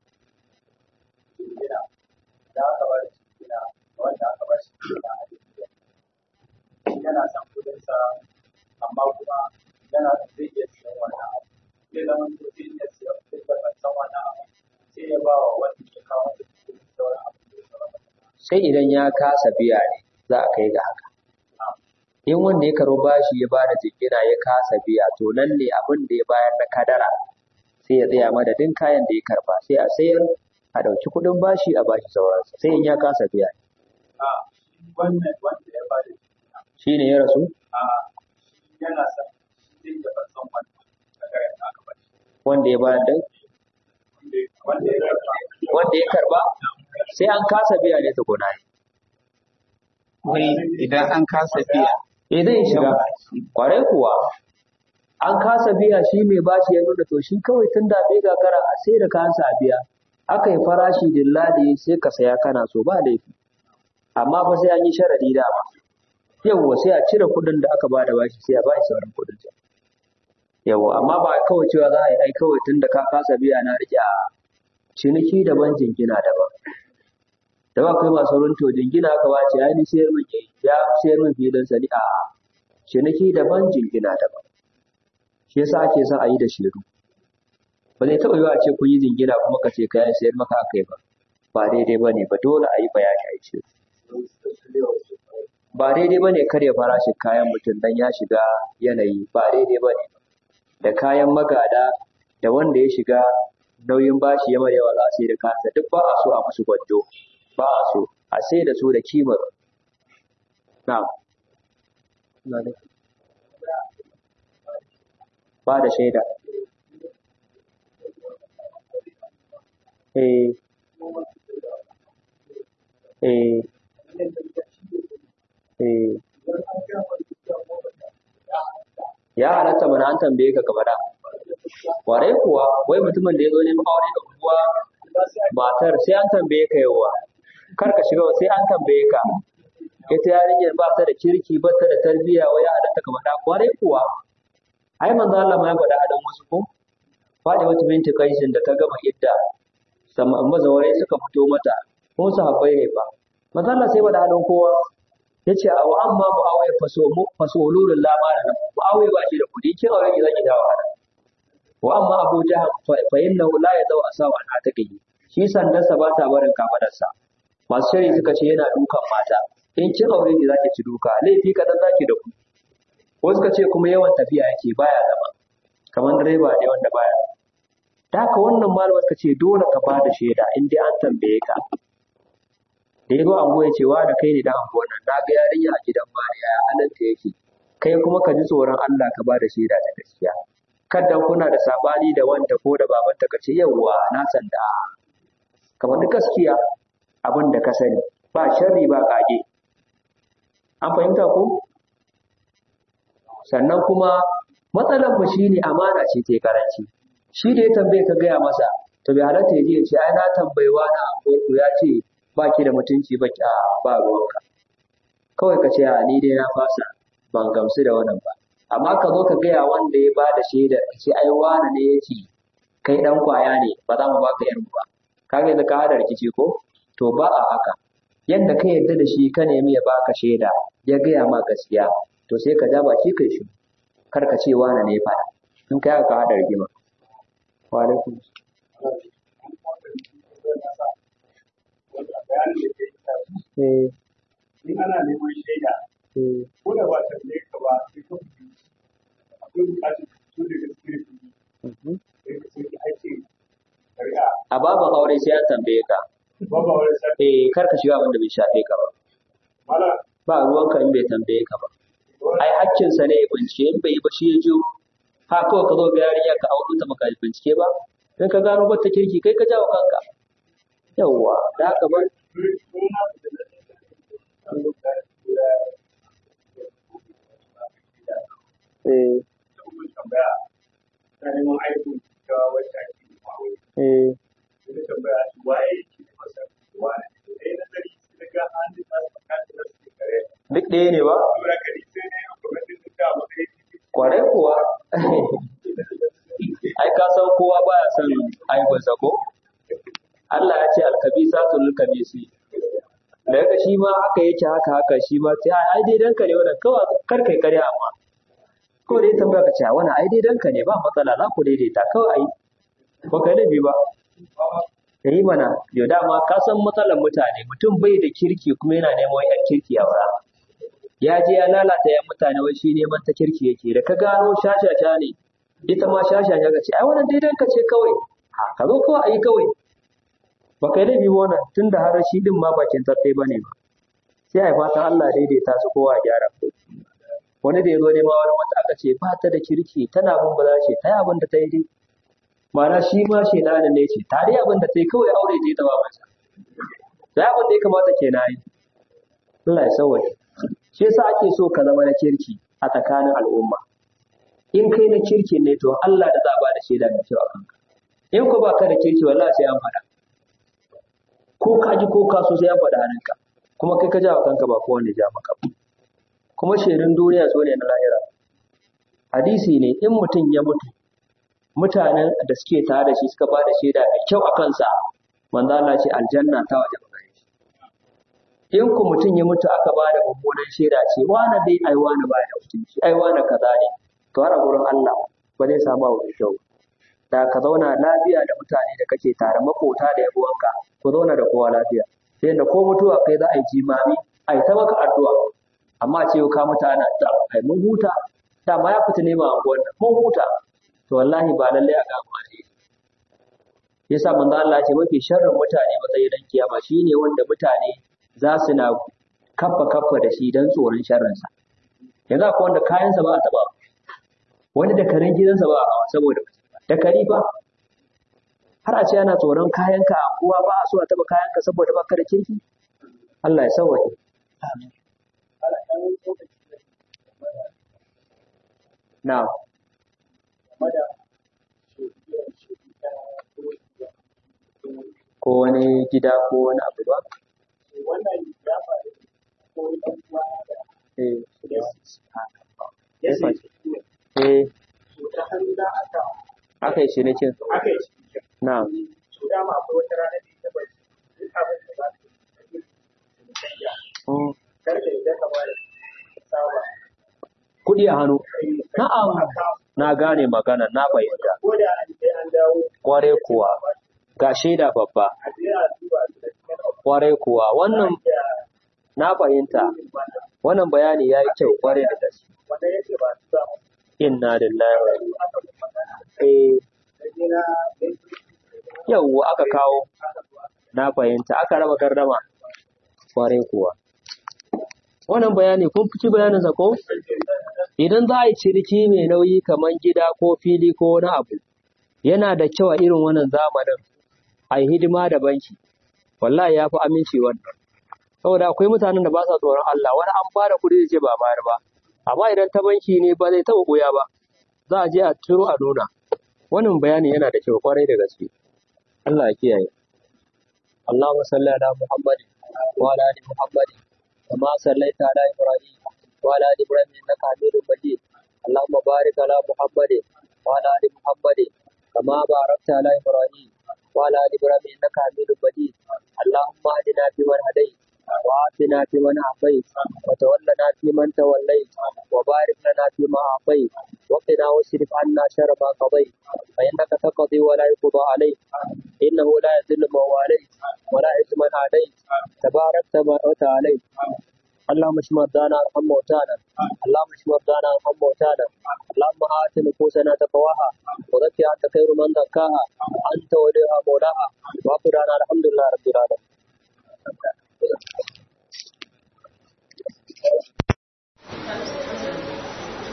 gina da aka bar shi gina wanda aka bar shi gina a jikin yana son kudinsa amma kuma yana da zai iya siyan wannan abu zai zama to zai iya siyan kudin da ban san wannan abu sai ya ba wa wanda ke kawo da kudin da wani abu da ya zama sai idan ya kasa biya ne za a kai ga haka in wanda ya karo bashi ya bada jingina ya kasa biya to nan ne abin da ya bayar na kadara sai ya tsaya madadin kayan da ya karba sai a sayar a ɗauki kuɗin bashi a bashi sauransa sai in ya kasa biya a wannan wanda ya ba da shi ne ya rasu a yana son shi da ban san wannan daga yadda aka ba wanda ya bayar da wanda ya karba wanda ya karba sai an kasa biya ne tukuna wai idan an kasa biya eh zai shiga kwarai kuwa an kasa biya shi mai bashi ya nuna to shi kawai tun da bai gagara a sai da kansa a biya aka yi farashi dillali sai ka saya kana so ba laifi amma fa sai an yi sharadi dama yawwa sai a cire kuɗin da aka bada bashi sai a ba shi sauran kuɗin sa yawwa amma ba kawai cewa za a yi ai kawai tun da ka kasa biya na rike a ciniki daban jingina daban da ba kai masu runto jingina aka wace ya ni sayar min yayi ya sayar min filin sani a ciniki daban jingina daban shi yasa ake son a yi da shiru ba zai taɓa yiwa a ce kun yi jingina kuma ka ce kayan sayar maka aka yi ba ba daidai ba ne ba dole a yi bayani a yi shiru ba daidai ba ne karya farashin kayan mutum dan ya shiga yanayi ba daidai ba ne da kayan magada da wanda ya shiga nauyin bashi ya mai yawa za a sai da kansa duk ba a so a musu gwanjo ba a so a sai da su da kimar na'am Ina da- ba da shaida eh eh eh ya halatta mana an tambaye ka ka faɗa Warai kuwa wai mutumin da ya zo neman aure da unguwa matar sai an tambaye ka yawa kar ka shiga sai an tambaye ka ita yarinyar ba ta da kirki ba ta da tarbiyya wai ya halatta ka faɗa kwarai kuwa ai manzo Allah ma ya faɗa adam wasu ko Fadi wata binti Kaisin da ta gama idda sama mazawarai suka fito mata ko sahabbai ne fa manzo Allah sai faɗa adam kowa yace a wa amma muawiya faso faso lulul lama da muawiya ba shi da kudi kin aure ki zaki dawo hada wa amma abu jahal fa innahu la yadau asawa an ataqihi shi sandarsa ba ta barin kafadarsa masu shari suka ce yana dukan mata in kin aure ki zaki ci duka laifi kadan zaki da ku ko suka ce kuma yawan tafiya yake baya zama kamar direba ne wanda baya da haka wannan malama suka ce dole ka bada shaida in dai an tambaye ka da ya zo anguwa ya ce wa da kai ne dan anguwan nan na ga yarinya a gidan mariya ya halatta yake kai kuma ka ji tsoron Allah ka bada shaida ta gaskiya kada kuna da sabani da wanta ko da babanta ka ce yawwa na san da kamar duk gaskiya abin da ka sani ba sharri ba kage an fahimta ko sannan kuma matsalar mu shine amana ce ta karanci shi da ya tambaye ka gaya masa to bai halatta ya je ya ce ai na tambayi wani anguwarku ya ce ba ki da mutunci ba ki a ba ruwanka kawai ka ce a ni dai na fasa ban gamsu da wannan ba amma ka zo ka gaya wanda ya ba da shaida ka ce ai wani ne ya ce kai dan kwaya ne ba za mu baka yar ba kaga yanzu ka hada rikici ko to ba a haka yadda ka yarda da shi ka nemi ya baka shaida ya gaya ma gaskiya to sai ka ja baki kai shi kar ka ce wani ne ya faɗa in kai haka ka hada rigima wa alaikum eh in ana neman shaida eh ko da ba ta ne ka ba sai ka fito akwai bukatar su da gaske mhm. sai ka sai ake shari'a a baban aure sai an tambaye ka ba ba wani sai eh kar ka shiga wanda bai shafe ka ba mala ba ruwanka in bai tambaye ka ba ai hakkinsa ne ya bincike in bai yi ba shi ya jiyo ha kawai ka zo ga yarinya ka auro ta maka bincike ba in ka gano ba ta kirki kai ka jawo kanka yawwa da haka ba eh tambaya ta neman aikin ga wacce ake yi ma wai eh sai tambaya shi waye ke da masa wani sai na gari sai ga an da ta saka da su kare duk ɗaya ne ba dora gari sai ne a kuma din da ba kai kwarai kuwa ai ka san kowa baya son aibinsa ko Allah ya ce alkabisatu lil kabisi da yaga shi ma haka yake haka haka shi ma sai ai dai danka ne wannan kawai kar kai karya amma ko dai tambaya ka ce wannan ai dai danka ne ba matsala za ku daidaita kawai ai ba kai laifi ba yi mana yau dama ka san matsalar mutane mutum bai da kirki kuma yana neman yan kirki a wura ya je ya lalata ya mutane wai shi neman ta kirki yake da ka gano shashasha ne ita ma shashasha ka ce ai wannan daidan ka ce kawai ha ka zo kawai ayi kawai ba kai da biyu wannan tunda har shi din ma bakin tafe bane ba sai ai fatan Allah daidaita su kowa gyara wani da ya zo nema wani wata aka ce ba ta da kirki tana bin ba za ce ta yi abin da ta yi dai ma'ana shi ma shi na ne ce ta dai abin da ta yi kawai aure ta yi ta ba masa da abin da ya kamata ke na yi Allah ya sauwaye shi yasa ake so ka zama na kirki a tsakanin al'umma in kai na kirki ne to Allah da za a bada shaida mai kyau a kanka in ko baka da kirki wallahi sai an faɗa ko ka ji ko ka so sai an faɗa hannunka kuma kai ka ja wa kanka ba kowanne ja maka ba kuma shaidun duniya so ne na lahira hadisi ne in mutum ya mutu mutanen da suke tare da shi suka ba da shaida mai kyau a kansa manzo Allah ce aljanna ta waje gare shi in ku mutum ya mutu aka ba da mummunan shaida ce wani dai ai wani ba da mutunci ai wani kaza ne to har a gurin Allah ba zai samu abu mai kyau da ka zauna lafiya da mutane da kake tare makota da yabuwanka ku zauna da kowa lafiya sai da ko mutuwa kai za a yi jimami a yi ta maka addu'a amma ce ka mutu ana da kai mun huta dama ya fita nema anguwan nan mun huta to wallahi ba lallai a gama ne yasa manzo Allah ya ce mafi sharrin mutane matsayin dan kiyama shine wanda mutane za su na kaffa kaffa da shi dan tsoron sharrin sa yanzu akwai wanda kayansa ba a taba wani da karen gidansa ba a hawa saboda da kari ba har a ce ana tsoron kayanka a anguwa ba a so a taba kayanka saboda baka da kirki Allah ya sauwaje Na'am. Ko wani gida ko wani abu ba? Eh. Eh. Aka yi cinikin. Na'am. Mm. Kuɗi a hannu. Na'am. Na gane magana, na fahimta. Kware kuwa. Ga shaida babba. Kware kuwa. Wannan na fahimta. Wannan bayani ya yi kyau kware da gaske. Inna lillahi wa Eh. Yawwa aka kawo. Na fahimta. Aka raba gardama. Kware kuwa. Wannan bayani kun fi bayaninsa ko? Idan za a yi ciniki mai nauyi kamar gida ko fili ko wani abu, yana da kyau a irin wannan zamanin a yi hidima da banki. Wallahi ya fi aminci wannan. Saboda akwai mutanen da ba sa tsoron Allah, wani an ba da kuɗi ce ba bayar ba. Amma idan ta banki ne ba zai taɓa ɓuya ba, za a je a ciro a nuna. Wannan bayani yana da kyau kwarai da gaske. Allah ya kiyaye. Allahumma salli ala Muhammadin wa ala ali Muhammadin kama sallaita ala Ibrahim وعلى آل إبراهيم إنك حميد مجيد اللهم بارك على محمد وعلى آل محمد كما باركت على إبراهيم وعلى آل إبراهيم إنك حميد مجيد اللهم اهدنا فيمن هديت وعافنا فيمن عافيت وتولنا فيمن توليت وبارك لنا فيما أعطيت وقنا واصرف عنا شر ما قضيت فإنك تقضي ولا يقضى عليك إنه لا يذل من واليت ولا يعز من عاديت تباركت وتعاليت اللهم اشف مرضانا وارحم موتانا اللهم اشف مرضانا وارحم موتانا اللهم آت نفوسنا تقواها وزكها أنت خير من زكاها أنت ولي